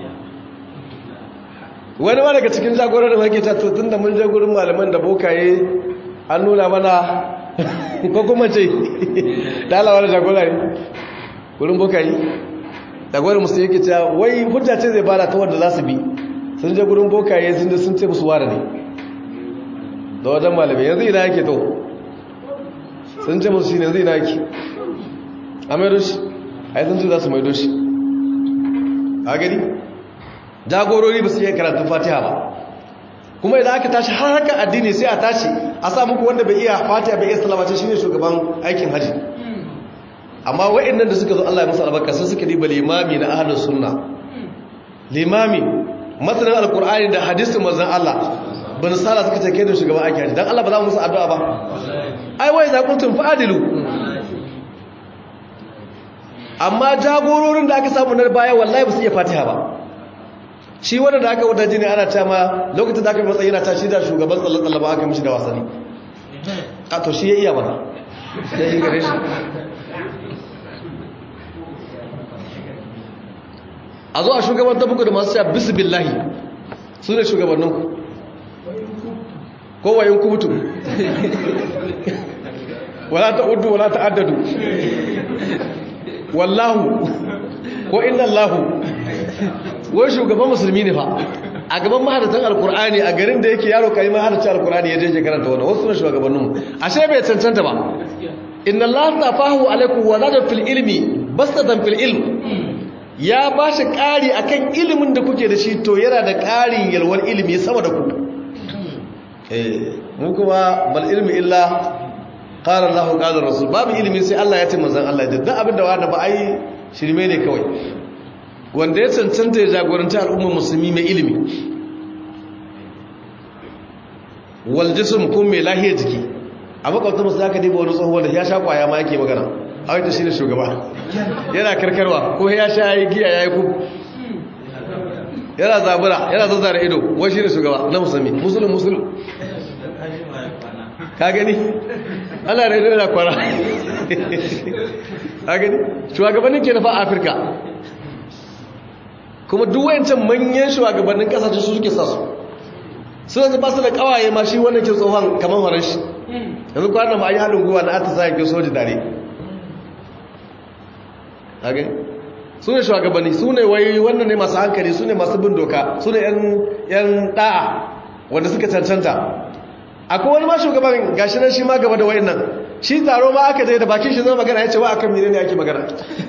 wani ma daga cikin jagorar da mage ta tun da mun je gurin malaman da bokaye an nuna mana ko kuma ce dalawa da jagorar gurin bokaye jagorar musu yake cewa wai hujja ce zai bada ta wanda za su bi sun je gurin bokaye sun je sun ce musu ware ne da wajen malamai yanzu ina yake to sun ce musu shi ne yanzu ina yake a maido shi a yi sun ce za su maido shi a gani jagorori ba su iya karatun fatiha ba kuma idan aka tashi har haka addini sai a tashi a sa muku wanda bai iya fatiha bai iya salamace shine shugaban aikin haji amma wa'annan da suka zo Allah ya musu albarka sai suka diba limami na ahlus sunna limami masanin alqur'ani da hadisin manzon Allah bin sala suka ce kai da shugaban aikin haji dan Allah ba za mu musu addu'a ba ai wai za kuntum fa'adilu amma jagororin da aka samu na baya wallahi ba su iya fatiha ba shi wanda da aka wata jini ana tama lokacin da aka matsayi yana ta shi da shugaban tsalle-tsalle ba aka mishi da wasanni a to shi ya iya mana ya yi gare shi a zo a shugaban ta buku da masu sha bisu billahi su ne shugabanninku kowayin kubutu wala ta uddu wala ta addadu wallahu ko inna allahu wai shugaban musulmi ne fa a gaban mahadatan alkur'ani a garin da yake yaro kai mahadatan alkur'ani ya je karanta wannan wasu ne shugabanninmu ashe bai cancanta ba inna allaha tafahu alaikum wa zada fil ilmi bastatan fil ilm ya ba shi ƙari akan ilimin da kuke da shi to yana da ƙarin yalwar ilimi sama da ku eh mu kuma bal ilmi illa qala allah qala rasul babu ilimi sai Allah ya ce manzon Allah da duk abin da wanda ba ai shirme ne kawai wanda ya cancanta ya jagoranci al'ummar musulmi mai ilimi waljisum kun mai lahiyar jiki a makwabta musu aka diba wani tsohuwa da ya sha kwaya ma yake magana a wata shi ne shugaba yana karkarwa ko ya sha yi giya ya yi ku yana zabura yana zazzara ido wai shi ne shugaba na musulmi musulun musulun ka gani ana da yana kwara ka gani shugabannin ke nafa afirka kuma duk wayancan manyan shugabannin kasashe su suke sa su suna ba su da kawaye ma shi wannan ke tsohon kamar horon shi yanzu kwanan ma yi haɗin guwa na ata sa yankin soji dare su ne shugabanni su ne wai wannan ne masu hankali su ne masu bin doka su ne yan da'a wanda suka cancanta akwai wani ma shugaban gashi nan shi ma gaba da wayan nan shi taro ma aka je da bakin shi zama magana ya ce wa akan mene ne ake magana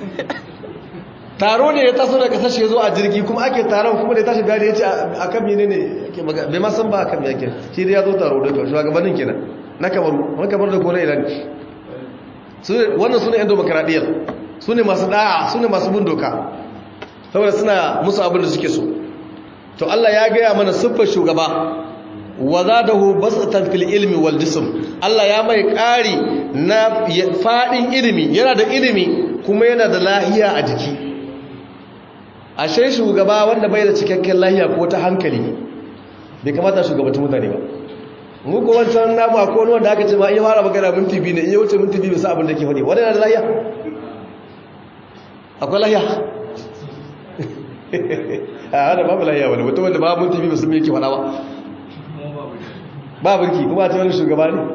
taro ne ya taso da kasashe ya zo a jirgi kuma ake taron kuma da ya tashi bayani ya ce akan mene ne ake magana bai ma san ba akan me yake shi dai ya zo taro da shugabannin kenan na kamaru wani kamar da kone iran wannan su ne yan demokaradiyyar su ne masu da'a su ne masu bin doka saboda suna musu abin da suke so to Allah ya gaya mana siffar shugaba wa zadahu basatan fil ilmi wal jism Allah ya mai ƙari na fadin ilimi yana da ilimi kuma yana da lahiya a jiki ashe shugaba wanda bai da cikakken lahiya ko ta hankali bai kamata shugabata mutane ba mu ko wancan namu akwai wani wanda aka ce ma iya fara magana minti biyu ne iya wuce minti biyu bisa abin da ke faɗi wani yana da lahiya akwai lahiya a hada babu lahiya wani mutum wanda babu minti biyu bisa mai ke faɗa ba ba birki kuma ta wani shugaba ne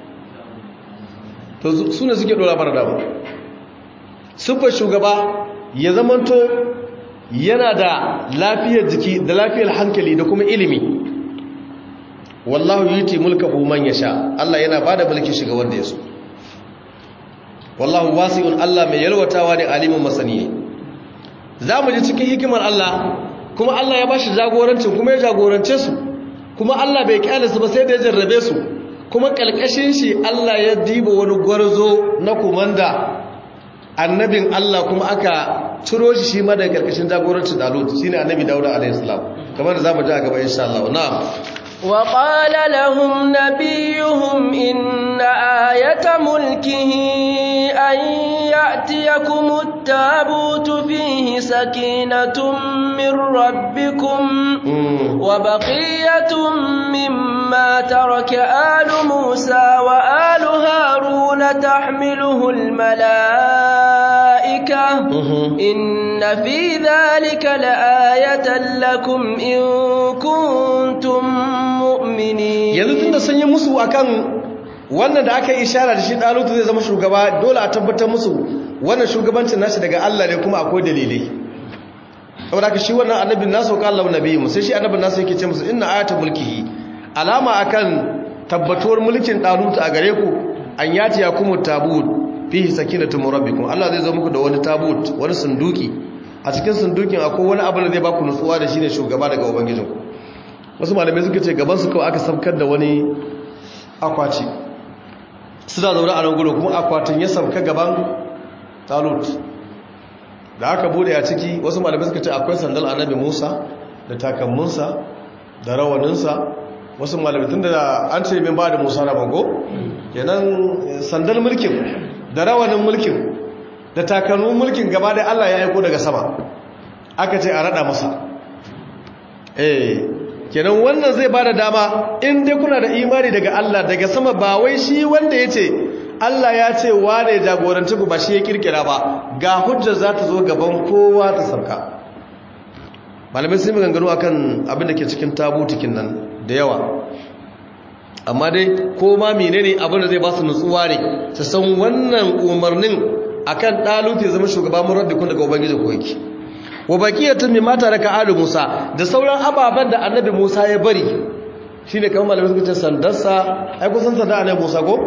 to su ne suke ɗora mara dama siffar shugaba ya zamanto yana da lafiyar jiki da lafiyar hankali da kuma ilimi wallahu yuti mulkahu man yasha Allah yana bada mulki shiga wanda yaso wallahu wasi'un Allah mai yalwatawa ne alimin masani ne zamu ji cikin hikimar Allah kuma Allah ya bashi jagorancin kuma ya jagorance su kuma Allah bai kyale su ba sai da ya jarrabe su kuma kalkashin shi Allah ya diba wani gwarzo na kumanda annabin Allah kuma aka ciro shi shi ma daga karkashin jagorancin Dalut shine annabi Dawud alayhi salam kamar da zamu ji a gaba insha Allah na'am وقال لهم نبيهم إن آية ملكه أن يأتيكم التابوت فيه سكينة من ربكم وبقية مما ترك آل موسى وآل هارون تحمله الملائكة إن في ذلك لآية لكم إن كنتم mu'mini yanzu tunda sun yi musu akan wannan da aka yi ishara da shi dalutu zai zama shugaba dole a tabbatar musu wannan shugabancin nashi daga Allah ne kuma akwai dalilai saboda haka shi wannan annabin nasu ka Allah nabi sai shi annabin nasu yake ce musu inna ayatul mulkihi alama akan tabbatuwar mulkin dalutu a gare ku an yati yakum tabut fihi sakinatu rabbikum Allah zai zo muku da wani tabut wani sunduki a cikin sundukin akwai wani abu da zai baku nutsuwa da shi ne shugaba daga ubangijinku wasu malamai suka ce gabansu kawai aka sabkar da wani akwati suna zaune a nan gudu kuma akwatin ya sabka gaban talut da aka bude a ciki wasu malamai suka ce akwai sandal annabi musa da takammunsa da rawaninsa wasu malamai tun da an ce min ba da musa na bango kenan sandal mulkin da rawanin mulkin da takalmin mulkin gaba da allah ya aiko daga sama aka ce a rada masa eh kenan wannan zai bada dama in dai kuna da imani daga Allah daga sama ba wai shi wanda ya ce Allah ya ce wane jagoranci ku ba shi ya kirkira ba ga hujjar za ta zo gaban kowa ta sauka malamai sun maganganu akan abin da ke cikin tabutikin nan da yawa amma dai ko ma menene abin da zai ba su nutsuwa ne su san wannan umarnin akan daluti ya zama shugaban murabbikun daga ubangiji ko yake wa baqiyatun mimma taraka alu Musa da sauran ababan da annabi Musa ya bari shine kamar malamai suka ce sandarsa ai kusan sanda annabi Musa ko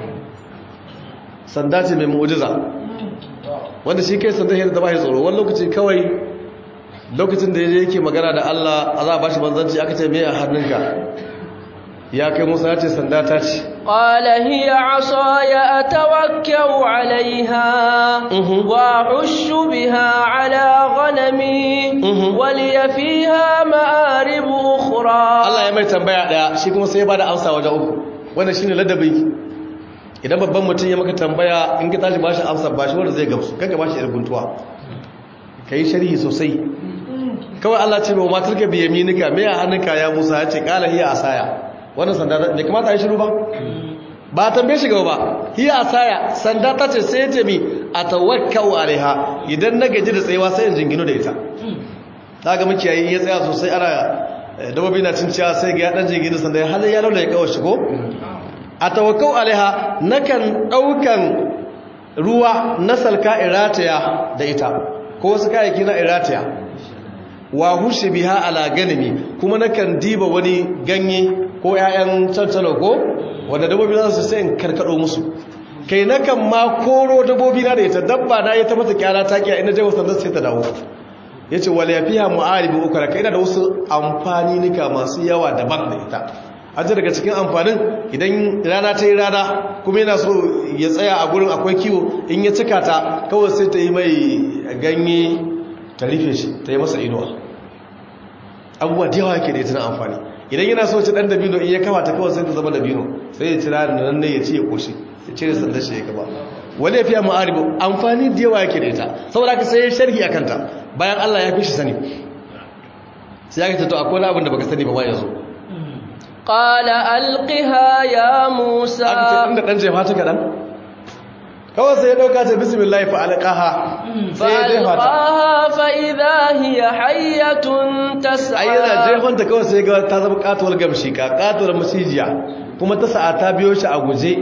sanda ce mai mu'jiza wanda shi kai sanda yadda ba ya tsoro wani lokaci kawai lokacin da yake magana da Allah a za a bashi manzanci aka ce me a hannunka ya kai Musa ya ce sanda ta ce قال هي عصاي أتوكأ عليها وأحش بها على غنمي ولي فيها مآرب أخرى Allah ya mai tambaya daya shi kuma sai ya bada amsa wajen uku wannan shine ladabi idan babban mutum ya maka tambaya in ka tashi bashi amsa bashi wanda zai gamsu kaga bashi yar guntuwa kai sharhi sosai kawai Allah ce ba matar ka biye minika me a hannunka ya Musa ya ce qala hiya asaya wannan sanda bai kamata a yi shiru ba ba tambaye shi gaba ba hiya asaya sanda ta ce sai ce mi atawakkau alaiha idan na gaji da tsayawa sai in jingino da ita daga makiyayi ya tsaya sosai ana dabobi na cinciya sai ga ya dan jingino sanda ya halin ya laula ya kawo shi ko atawakkau alaiha nakan daukan ruwa na salka irataya da ita ko wasu kayayyaki na iratiya wa hushe biha ala ganimi kuma nakan diba wani ganye ko 'ya'yan cancalo ko wanda dabbobi za su sai in karkado musu kai nakan ma koro dabbobi na da ita dabba na ya ta mata kyara ta kiya ina jawo sandan sai ta dawo yace wala yafiha mu'aribu ukra kai ina da wasu amfani nika masu yawa daban da ita an ji daga cikin amfanin idan rana ta yi rana kuma yana so ya tsaya a gurin akwai kiwo in ya cika ta kawai sai ta yi mai ganye ta rufe shi ta yi masa inuwa abubuwa da yawa ke da ita na amfani idan yana so ci dan dabino in ya kama ta kawai sai ta zama dabino sai ya cira da nan ne ya ci ya koshi ya cire sandar shi ya gaba wani ya fiya ma'aribu amfani da yawa yake da ita saboda ka sai sharhi a kanta bayan allah ya fi shi sani sai ya ta to akwai abin da baka sani ba ma yanzu qala alqiha ya musa aka ce inda dan jefa ta kadan kawai sai ya dauka ta bismillah fa alqaha sai ya jefa ta فألقاها فإذا هي حية تسعى ai yana jefan ta kawai sai ga ta zama katuwar gamshi ka katuwar masijiya kuma ta sa'a ta biyo shi a guje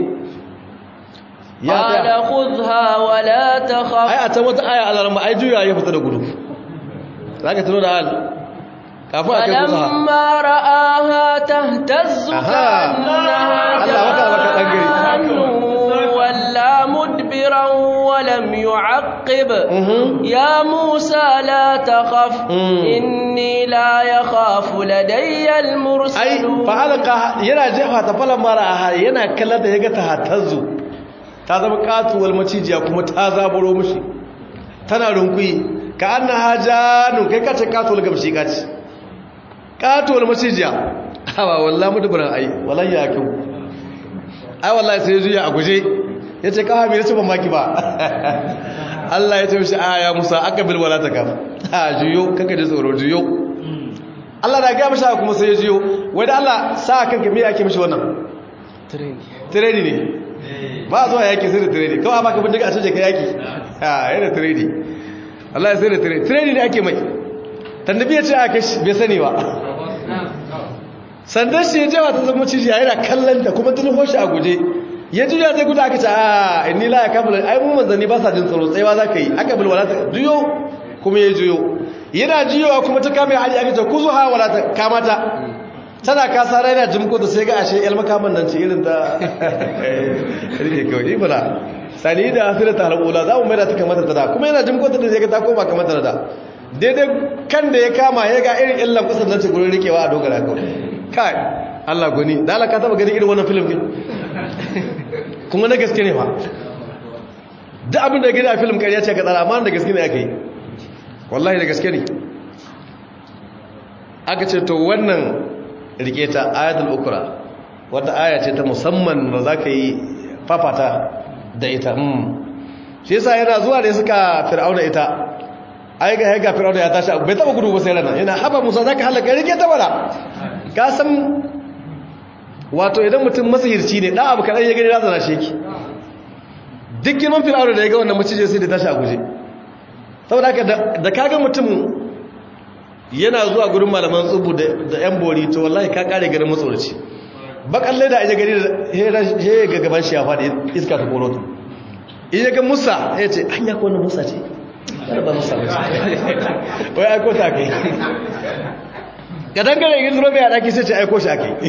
ya قال ta خذها ولا ai تخف a can wata aya alarma ai juya ya fita da gudu zaka tuno da al kafin a kai kusa فلما رآها تهتز أها. كأنها الله وكا وكا أنجري. جان ولا مدبرا ولم يعقب Mhm. يا موسى لا تخف Mm. إني لا يخاف لدي ai المرسلون fa'alqa yana jefa ta falan mara yana kallon da yaga ta hatazzu ta zama katuwar macijiya kuma ta zaburo mushi tana runkuyi ka annaha janun kai kace katuwar gamshi kace katuwar macijiya hawa wallahi mudubran ai wallahi ya kyau ai wallahi sai ya juya a guje yace ka hamira ce ban maki ba Allah ya ce mishi aya Musa akabil wala takaf ha juyo kaka ji tsoro juyo Allah na gaya mashi haka kuma sai ya jiyo wai da Allah sa kanka me ake mishi wannan training ne ba zuwa yaki sai da training kawai ba ka bindiga a canje ka yaki ha yana training Allah ya sai da training training ne ake mai tannabi ya ce a kashi bai sani ba sandan shi ya je ta zama cijiya yana kallanta kuma tun hoshi a guje ya juya zai guda aka ce a inni la ya kamala ai mu manzanni ba sa jin tsaro tsayawa za ka yi aka bil wala ta juyo kuma ya juyo yana juyowa kuma ta kame hali aka ce ku zuha wala ta kamata tana kasa rai na jimko da sai ga ashe yal makaman nan ce irin ta rike kawai ibra sani da asira ta halula za mu mai da ta kamata ta da kuma yana jimko ta da zai ga ta koma kamata ta da daidai kan da ya kama ya ga irin illan kusan nan ce gurin rikewa a dogara kawai kai Allah goni da Allah ka taba ganin irin wannan film din kuma na gaske ne fa duk abin da gani a film ƙarya ce ka tsara amma da gaske ne aka yi wallahi da gaske ne aka ce to wannan rike ta ayatul ukra wata aya ce ta musamman da za ka yi fafata da ita shi yasa yana zuwa da suka fir'auna ita ai ga ga fir'auna ya tashi bai taba gudu ba sai rana yana haba musa zaka halaka rike ta bala ka san wato idan mutum masahirci ne da abu kadan ya gani razana shi yake duk girman fir'auna da ya ga wannan macije sai da tashi a guje saboda haka da kaga mutum yana zuwa gurin malaman tsubu da yan bori to wallahi ka kare garin matsoraci bakalle da aje gari da he ga gaban shi ya faɗi iska ta koro ta in ya ga musa ya ce hanya ko wannan musa ce kada ba musa ce wai aiko ta kai ga dangane yin zuro mai a ɗaki sai ce aiko shi akai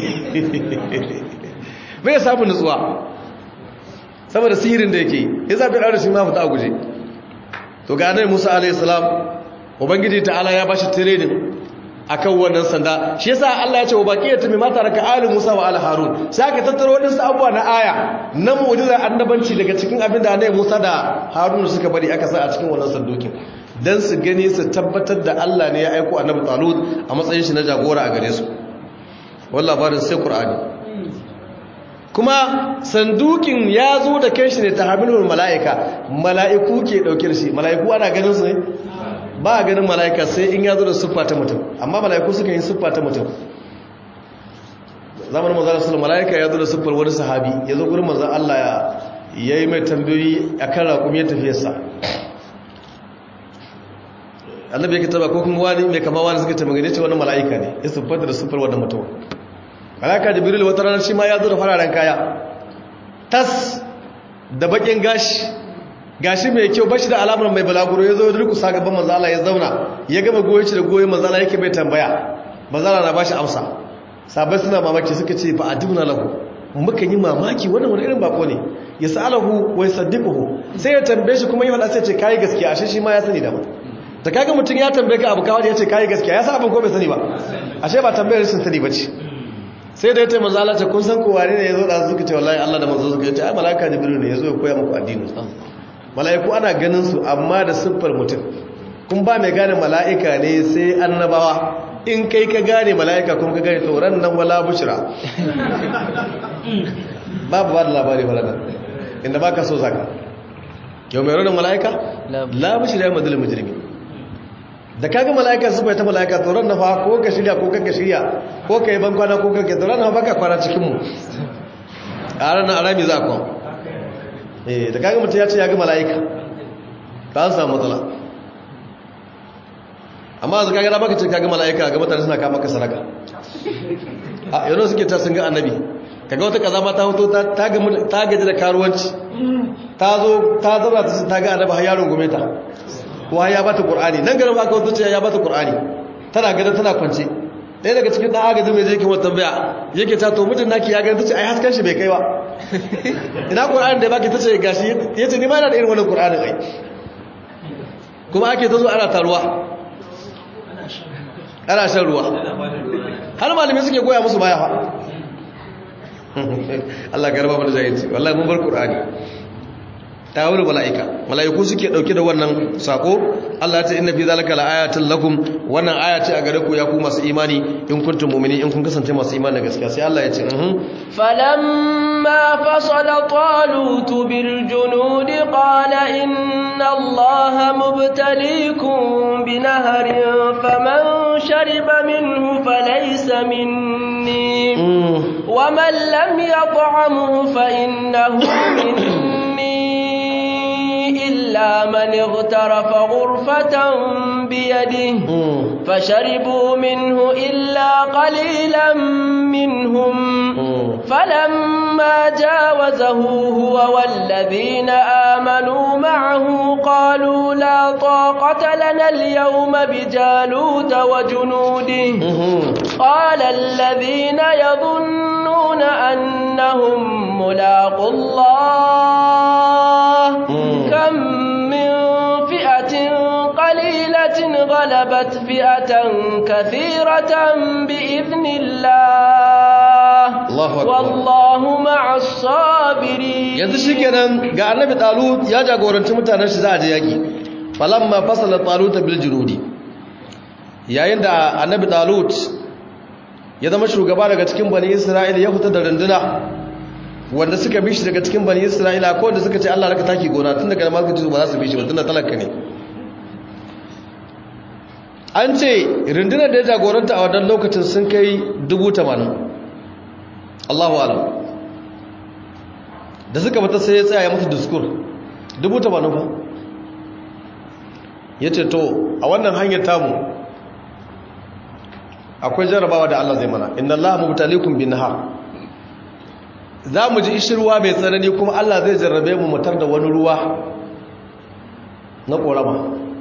bai samun nutsuwa saboda sihirin da yake ya zafi ɗaura shi ma fita a guje to ga annabi musa alayhi salam ubangiji ta'ala ya bashi training akan wannan sanda shi yasa Allah ya ce wa baqiyatu mimma taraka ali Musa wa ali Harun sai aka tattaro wadansu abubuwa na aya na mu'jizar annabanci daga cikin abin da annabi Musa da Harun suka bari aka sa a cikin wannan sandukin dan su gani su tabbatar da Allah ne ya aika annabi Talut a matsayin shi na jagora a gare su wallahi labarin sai Qur'ani kuma sandukin ya zo da kai shi ne ta hamilul mala'ika mala'iku ke dauke da shi mala'iku ana ganin su ne ba a ganin mala'ika sai in ya zo da siffa ta mutum amma mala'iku suka yi siffa ta mutum zamanin manzan rasul mala'ika ya zo da siffar wani sahabi ya zo gurin manzan Allah ya yi mai tambayoyi a kan raƙumi ya tafiyarsa annabi ya taba ko kuma wani mai kama wani suka tambaye ce wani mala'ika ne ya siffata da siffar wani mutum mala'ika jibril wata ranar shi ma ya zo da fararen kaya tas da bakin gashi gashi mai kyau bashi da alamar mai balaguro ya zo ya durkusa gaban manzo Allah ya zauna ya gama goyi shi da goyi manzo Allah yake bai tambaya manzo Allah na bashi amsa sabai suna mamaki suka ce fa adibna lahu muka yi mamaki wannan wani irin bako ne ya sa'alahu wa yusaddiquhu sai ya tambaye shi kuma yi wala sai ce kai gaskiya ashe shi ma ya sani da ba da kaga mutum ya tambaye ka abu kawai ya ce kai gaskiya ya sa abin ko bai sani ba ashe ba tambayar rashin sani bace sai da ya taimaka Allah ce kun san ko wane ne yazo da suka ce wallahi Allah da manzo suka ce ai malaika jibril ne yazo ya koya muku addini malaiku ana ganin su amma da siffar mutum kun ba mai gane malaika ne sai annabawa in kai ka gane malaika kuma ka gane to ran nan wala bushra babu ba da labari faladan inda baka so zaka yau mai ranar malaika la bushra ya madal mujrimi da kaga mala'ika su bai ta mala'ika tsoron na fa ko ka shirya ko kanka shirya ko ka yi ban kwana ko kanka tsoron na baka kwana cikinmu a ranar arami za ku eh da kaga mutum ya ce ya ga mala'ika ba an samu matsala amma za kaga na baka ce kaga mala'ika ga mutane suna kama ka sadaka a yanzu suke ta sun ga annabi kaga wata kaza ma ta hoto ta gaji da karuwanci ta zo ta zauna ta ga annabi har yaron gome ta wa ya bata qur'ani nan garin aka wato ce ya bata qur'ani tana ganin tana kwance ɗaya daga cikin dan agaji mai zai kuma tambaya yake ta to mutum naki ya gani tace ai hasken shi bai kai ba ina qur'ani da baki tace gashi yace ni ma ina da irin wannan qur'anin ai kuma ake tazo ana taruwa ana shan ruwa har malamai suke goya musu baya fa Allah garba mana jahilci wallahi mun bar qur'ani ta wuri mala'ika mala'iku suke dauke da wannan sako Allah ta inna fi zalika laayatin lakum wannan aya ce a gare ku ya ku masu imani in kuntum mu'minin in kun kasance masu imani da gaskiya sai Allah ya ce mhm falamma fasala talut bil junud qala inna allaha mubtaliikum binahrin faman shariba minhu falaysa minni ومن لم يطعمه فإنه مني إلا من اغترف غرفة بيده فشربوا منه إلا قليلا منهم فلما جاوزه هو والذين آمنوا معه قالوا لا طاقة لنا اليوم بجالوت وجنوده قال الذين يظنون أنهم ملاقوا الله كم من فئة قليلة غلبت فئة كثيرة بإذن الله الله أكبر والله مع الصابرين yanzu shikenan ga annabi talut ya jagoranci mutanen shi za a je yaki falamma fasala talut bil junudi yayin da annabi talut ya zama shugaba daga cikin bani isra'ila ya fita da runduna wanda suka bi shi daga cikin bani isra'ila ko wanda suka ce Allah raka taki gona tun daga malaka ba za su bi shi ba tunda talaka ne an ce rundunar da ya jagoranta a wannan lokacin sun kai dubu tamanin Allahu alam da suka fita sai ya tsaya ya musu diskur dubu tamanin fa ya ce to a wannan hanyar tamu akwai jarabawa da Allah zai mana inna Allah mubtalikum bin nahar za mu ji ishirwa mai tsanani kuma Allah zai jarrabe mu mutar da wani ruwa na korama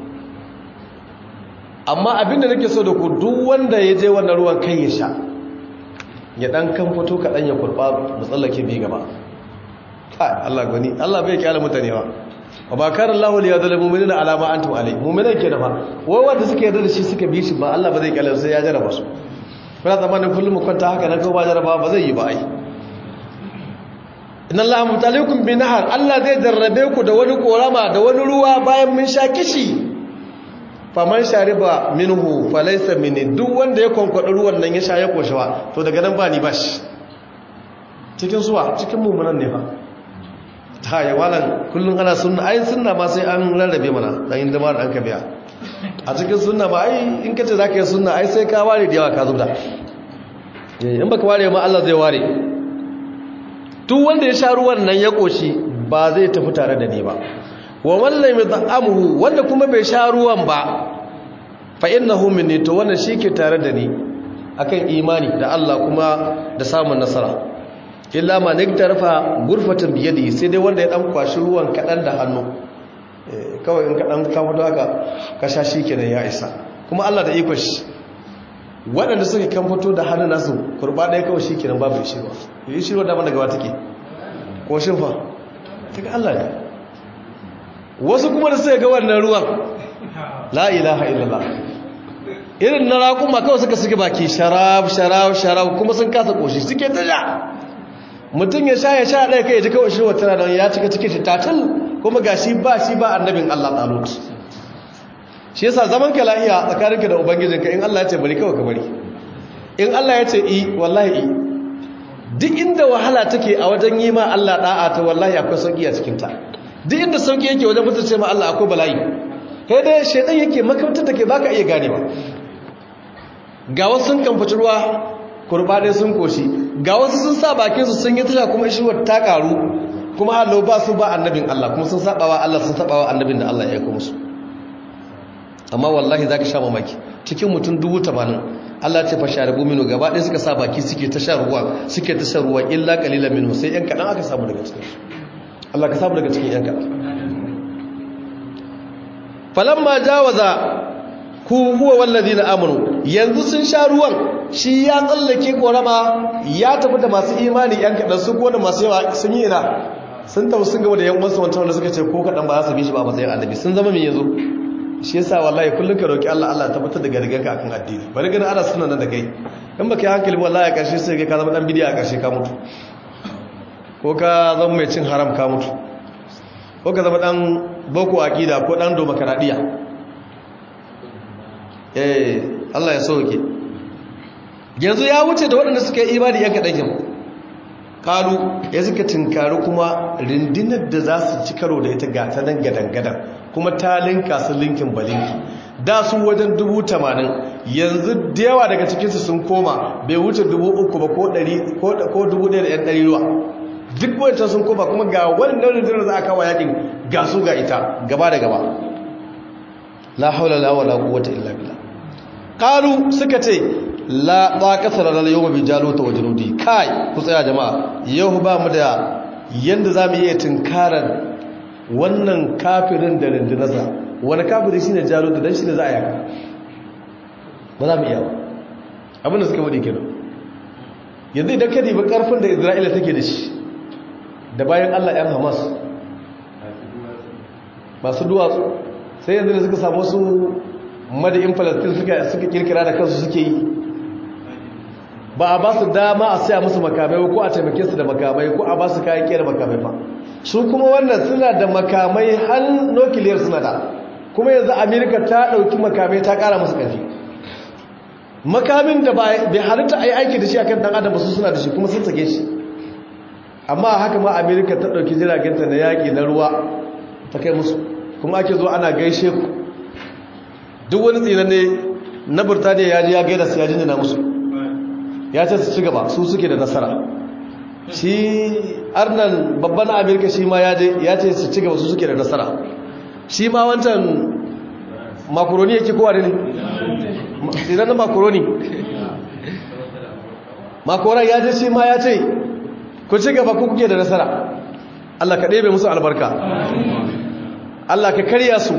amma abinda nake so da ku duk wanda ya je wannan ruwan kai ya sha ya dan kan fito kaɗan ya kurɓa mu tsallake bi gaba kai Allah gani Allah bai kyala mutane ba wa ba kana Allah li yadhal mu'minina ala ma antum alai mu'minan ke da fa wai wanda suke yarda da shi suka bi shi ba Allah ba zai kyala sai ya jarraba su kuna zamanin kullum mu kwanta haka nan ko ba jarraba ba zai yi ba ai inna Allah mutalikum bi nahar Allah zai jarrabe ku da wani korama da wani ruwa bayan mun sha kishi faman shariba minhu falaysa minni duk wanda ya konkwada ruwan nan ya sha ya koshawa to daga nan ba ni bashi cikin suwa cikin mumunan ne fa ta yi walan kullum ana sunna ai sunna ma sai an rarrabe mana dan yin zama da an ka biya a cikin sunna ma ai in kace zaka yi sunna ai sai ka ware da yawa ka zubda in baka ware ma Allah zai ware duk wanda ya sha ruwan nan ya koshi ba zai tafi tare da ni ba wa wallan yat'amuhu wanda kuma bai sha ruwan ba fa innahu minni to wannan shike tare da ni akan imani da Allah kuma da samun nasara illa ma niktarafa gurfatan biyadi sai dai wanda ya dan kwashi ruwan kadan da hannu kawai in kaɗan kamfato haka ka sha shi kenan ya isa kuma allah da ikon shi waɗanda suka kamfato da hannun nasu kurba ɗaya kawai shi kenan babu ishirwa yi shirwa dama daga wata ke ko shirfa ta ga allah ne wasu kuma da suka ga wannan ruwan la ilaha illallah irin na raƙuma kawai suka suke baki sharab sharab sharab kuma sun kasa ƙoshi suke ta ja mutum ya sha ya sha ɗaya kai ya ji kawai shirwa tana don ya cika cikin shi tatil kuma ga shi ba shi ba annabin Allah talut shi yasa zaman ka lahiya tsakaninka da ubangijinka in Allah ya ce bari kawai ka bari in Allah ya ce i wallahi i duk inda wahala take a wajen yi ma Allah da'a ta wallahi akwai sauki a cikin ta duk inda sauki yake wajen mutunce ma Allah akwai bala'i kai dai shedan yake makamtar take baka iya ganewa ga wasu sun kamfaci ruwa kurbaɗe sun koshi ga wasu sun sa bakinsu sun yi tasha kuma ishirwar ta ƙaru kuma hallo ba su ba annabin Allah kuma sun saɓawa Allah sun saɓawa annabin da Allah ya yi musu amma wallahi za ka sha mamaki cikin mutum dubu tamanin Allah ce fashe da gomino gaba ɗaya suka sa baki suke ta sha ruwa suke ta sha ruwa illa ƙalilan minu sai ‘yan kaɗan aka samu daga cikin Allah ka samu daga cikin ‘yan kaɗan falamma jawaza ku huwa wallazi na amanu yanzu sun sha ruwan shi ya tsallake korama ya tafi da masu imani yan kaɗan su kuwa da masu yawa sun yi ina sun tafi sun gaba da yan wasu wancan wanda suka ce ko kaɗan ba za su bi shi ba matsayin annabi sun zama mai yanzu shi yasa wallahi kullum ka roki Allah Allah tabbatar da gargan ka akan addini bari ganin ana suna nan da kai in baka yi hankali wallahi a ƙarshe sai ka zama dan bidiya a ƙarshe ka mutu ko ka zama mai cin haram ka mutu ko ka zama dan boko aqida ko dan domakaradiya eh Allah ya sauke yanzu ya wuce da waɗanda suka yi imani yan kaɗan kalu ya suka tinkari kuma rindinar da za su ci karo da ita gata nan gadan-gadan kuma ta linka su linkin balinki da su wajen dubu tamanin yanzu da yawa daga cikinsu sun koma bai wuce dubu uku ba ko dubu ɗaya da yan ɗari ruwa duk wancan sun koma kuma ga wannan rindinar za a kawo yakin ga su ga ita gaba da gaba la haula la wala quwwata illa billah qalu suka ce la taqata lana yawma bi jaluta wa junudi kai ku tsaya jama'a yau ba mu da yanda zamu iya tinkarar wannan kafirin da rindinarsa wani kafiri shine jaluta dan shine za a yaka ba za mu iya ba abinda suka wadi kenan yanzu idan ka dibi karfin da Isra'ila take da shi da bayan Allah yan Hamas masu duwatsu sai yanzu da suka samu su madayin falastin suka kirkira da kansu suke yi ba a ba su dama a saya musu makamai ko a taimake su da makamai ko a ba su kayan kera makamai ba su kuma wannan suna da makamai har nukiliyar suna da kuma yanzu amerika ta ɗauki makamai ta ƙara musu ƙarfi makamin da bai halitta a yi aiki da shi a kan ɗan adam su suna da shi kuma sun sake shi amma haka ma amerika ta ɗauki jiragenta na yaƙi na ruwa ta kai musu kuma ake zo ana gaishe ku duk wani tsinanne na burtaniya ya ji ya gaida su ya jinjina musu ya ce su ci gaba su suke da nasara shi arnan babban amerika shi ma ya ce su ci gaba su suke da nasara shi ma wancan makaroni yake kowa ne tsinannen makaroni makoran ya ce shi ma ya ce ku ci gaba ku kuke da nasara allah ka ɗebe musu albarka Allah ka karya su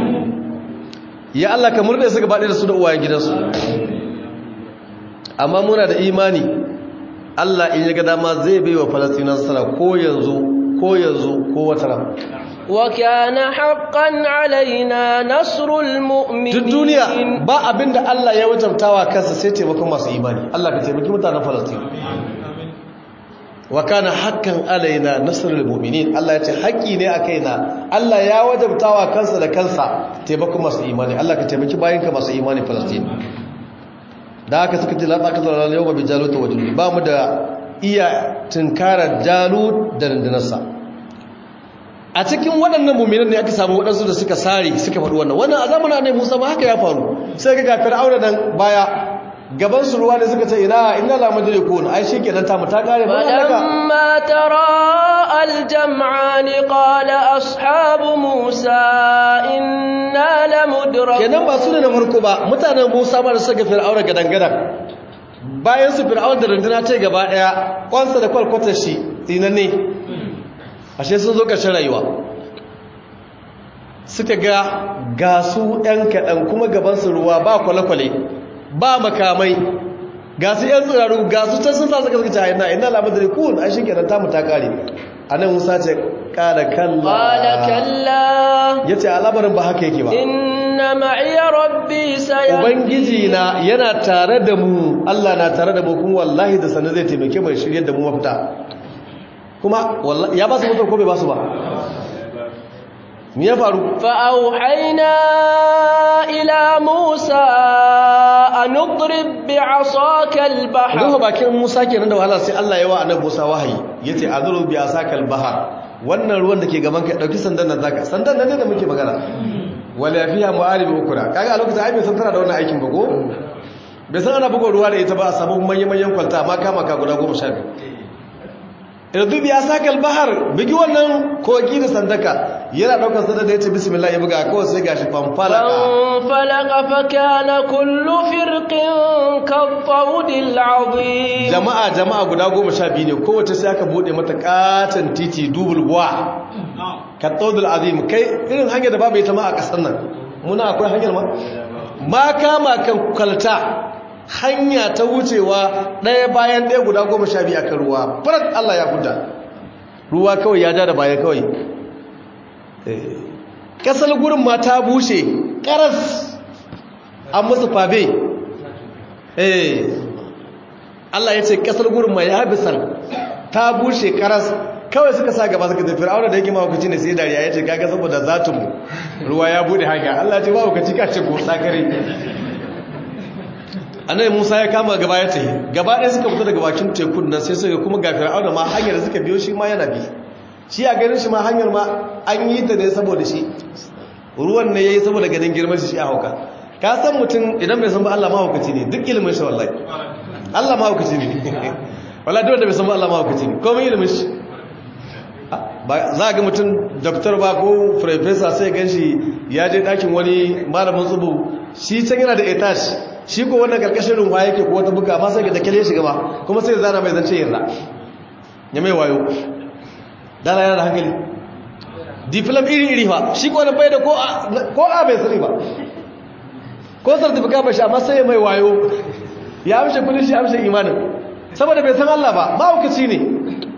ya Allah ka murɗe su gabaɗe da su da uwayen gidansu amma muna da imani Allah in ya ga dama zai bai wa falastina nasara ko yanzu ko yanzu ko wata ran wa kana haqqan alaina nasrul mu'minin duk duniya ba abinda Allah ya wajabtawa kansa sai taimakon masu imani Allah ka taimaki mutanen falastina wa kana haqqan alaina nasrul mu'minin Allah ya ce haƙi ne a kaina Allah ya wajabtawa kansa da kansa taimakon masu imani Allah ka taimaki bayinka masu imani Palestine da haka suka ce la taqata lana yawma bi jalut wa junud ba mu da iya tunkarar jalut da rundunarsa a cikin waɗannan mu'minan ne aka samu waɗansu da suka sare suka faɗi wannan wannan a zamanin annabi Musa ma haka ya faru sai ga fir'auna nan baya gaban su ruwa da suka ce ina inna la mudrikun ai shikenan ta mu ta kare ba haka فلما ترى الجمعان قال أصحاب موسى إنا لمدركون kenan ba su ne na farko ba mutanen Musa ma da suka fir'auna gadangadan bayan su fir'auna da runduna ta gaba daya kwansa da kwalkwatar shi tsinanne ashe sun zo ƙarshen rayuwa suka ga ga su ɗan kaɗan kuma gabansu ruwa ba kwale-kwale ba makamai ga su ‘yan tsiraru ga su can sun sa suka suka ce ina ina labar da rikun an shi kenan tamu ta ƙare a nan musa ce ƙada kalla ƙada kalla ya ce alabarin ba haka yake ba inna ma'iya rabbi sayan ubangiji na yana tare da mu allah na tare da mu kuma wallahi da sanar zai taimake mai shirya da mu mafita kuma ya ba su mutuwar ko bai ba su ba me ya faru fa'auhaina ila musa a nudrib bi asaka al-bahr duka bakin musa kenan da wahala sai Allah ya wa annabi musa wahayi yace azuru bi asaka al-bahr wannan ruwan da ke gaban ka dauki sandan nan zaka sandan nan ne da muke magana wala fiha mu'arib ukra kaga a lokacin ai bai san tana da wannan aikin ba ko bai san ana buga ruwa da ita ba a samu manyan manyan kwalta amma kama ka guda 12 irdu biya sakal bahar bigi wannan kogi da sandaka yana daukar sanda da yace bismillah ya buga kawai sai gashi fanfalaka fanfalaka fa kana kullu firqin kattawdil azim jama'a jama'a guda 12 ne kowace sai aka bude mata katan titi dubul wa kattawdil azim kai irin hanyar da babu ita ma a kasar nan muna akwai hanyar ma ma kama kan kalta hanya ta wucewa ɗaya bayan ɗaya guda goma sha biyu a kan ruwa farat Allah ya kuda ruwa kawai ya ja da baya kawai ƙasar gurin ma ta bushe ƙaras an musu fabe Allah ya ce ƙasar gurin ma ya bisan ta bushe ƙaras kawai suka sa gaba suka tafi aure da yake mahaukaci ne sai dariya ya ce kaga saboda zatinmu ruwa ya bude hanya Allah ce mahaukaci ka ce ko sakare annabi Musa ya kama gaba ya tafi gaba ɗaya suka fita daga bakin tekun nan sai suka kuma ga Fir'auna ma hanyar da suka biyo shi ma yana bi shi a ganin shi ma hanyar ma an yi ta ne saboda shi ruwan ne yayi saboda ganin girman shi a hauka ka san mutum idan bai san ba Allah mahaukaci ne duk ilimin shi wallahi Allah mahaukaci ne wallahi duk wanda bai san ba Allah mahaukaci ne komai ilimin shi za a ga mutum doktor ba ko professor sai gan shi ya je ɗakin wani malamin tsubu shi can yana da etash shi ko wannan karkashin rumfa yake ko wata buga amma sai ga dakale shi gaba kuma sai zana mai zance yarda ya mai wayo dala yana da hankali diplom iri iri fa shi ko bai da ko a bai sani ba ko certificate ba shi amma sai mai wayo ya amshe kudin shi amshe imanin saboda bai san Allah ba mahaukaci ne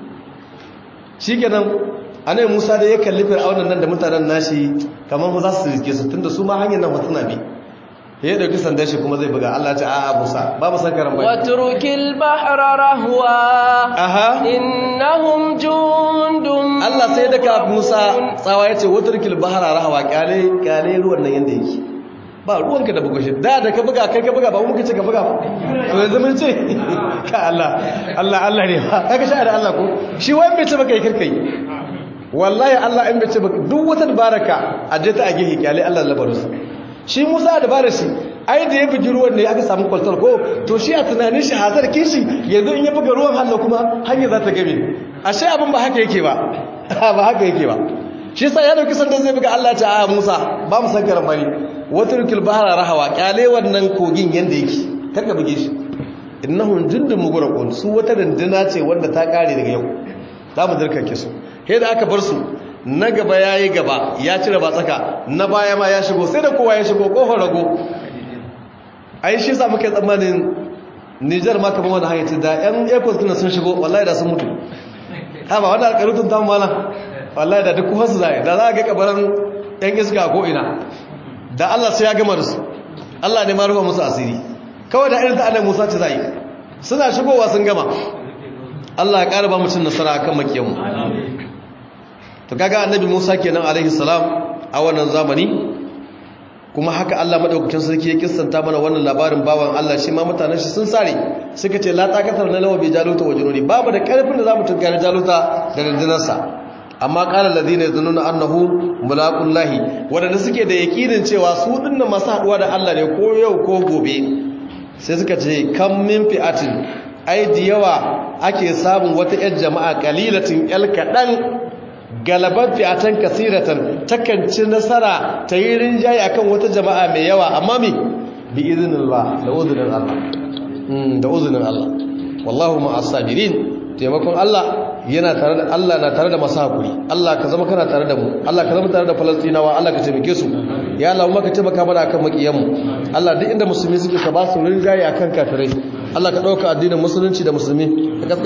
shikenan anai Musa da ya kalli Fir'aunan nan da mutanen nashi kamar mu za su rike su tunda su ma hanyar nan suna bi ya dauki sandan shi kuma zai buga Allah ce a'a Musa ba mu san karan bai watrukil bahra rahwa aha innahum jundum Allah sai da ka Musa tsawa yace watrukil bahra rahwa kyale kyale ruwan nan yanda yake ba ruwanka da buga shi da da ka buga kai ka buga ba mu kace ka buga ba to yanzu mun ce ka Allah Allah Allah ne ba kaga sha da Allah ko shi wai bai ce baka yi kirkai wallahi Allah in bai ce baka duk wata baraka a je ta a gehe kyale Allah labarus shi Musa da bare shi ai da ya bugi ruwan ne aka samu kwaltar ko to shi a tunanin shi hazar kishi yanzu in ya buga ruwan hannu kuma hanya za ta game ashe abin ba haka yake ba ba haka yake ba shi yasa ya dauki sandan zai buga Allah ta a Musa ba mu san karan bari watrukil bahra rahawa kyale wannan kogin yanda yake karka buge shi innahum jundun mughraqun su wata dandana ce wanda ta kare daga yau za mu dirkake su sai da aka bar su na gaba yayi gaba ya cire ba tsaka na baya ma ya shigo sai da kowa ya shigo kofar rago ai shi sa muke tsammanin Niger ma kamar wani hayati da yan airport kuna sun shigo wallahi da sun mutu ha ba wannan alƙarutun ta mala wallahi da duk wasu zai da za ga kabaran yan iska ko ina da Allah sai ya gama da su Allah ne ma rufa musu asiri kawai da irin ta annabi Musa ce zai suna shigowa sun gama Allah ya ƙara ba mutum nasara akan makiyanmu to kaga annabi Musa kenan alaihi salam a wannan zamani kuma haka Allah madaukakin sarki ya kissanta mana wannan labarin bawan Allah shi ma mutanen shi sun sare suka ce la taqatar na lawa bi jaluta wa jununi babu da karfin da zamu tunkari jaluta da rundunarsa amma qala alladhina yazunnuna annahu mulaqullahi wadanda suke da yakinin cewa su dinnan masu haduwa da Allah ne ko yau ko gobe sai suka ce kam min fi'atin ai da yawa ake samun wata yar jama'a qalilatin yal kadan galabar fi'atan kasiratan takan ci nasara ta yi rinjaye akan wata jama'a mai yawa amma mi bi izinillah da uzinin Allah da uzinin Allah wallahu ma'as sabirin taimakon Allah yana tare da Allah na tare da masu hakuri Allah ka zama kana tare da mu Allah ka zama tare da Falastinawa Allah ka taimake su ya Allah mu ka taimaka mana akan makiyan mu Allah duk inda musulmi suke ka ba su rinjaye akan kafirai Allah ka dauka addinin musulunci da musulmi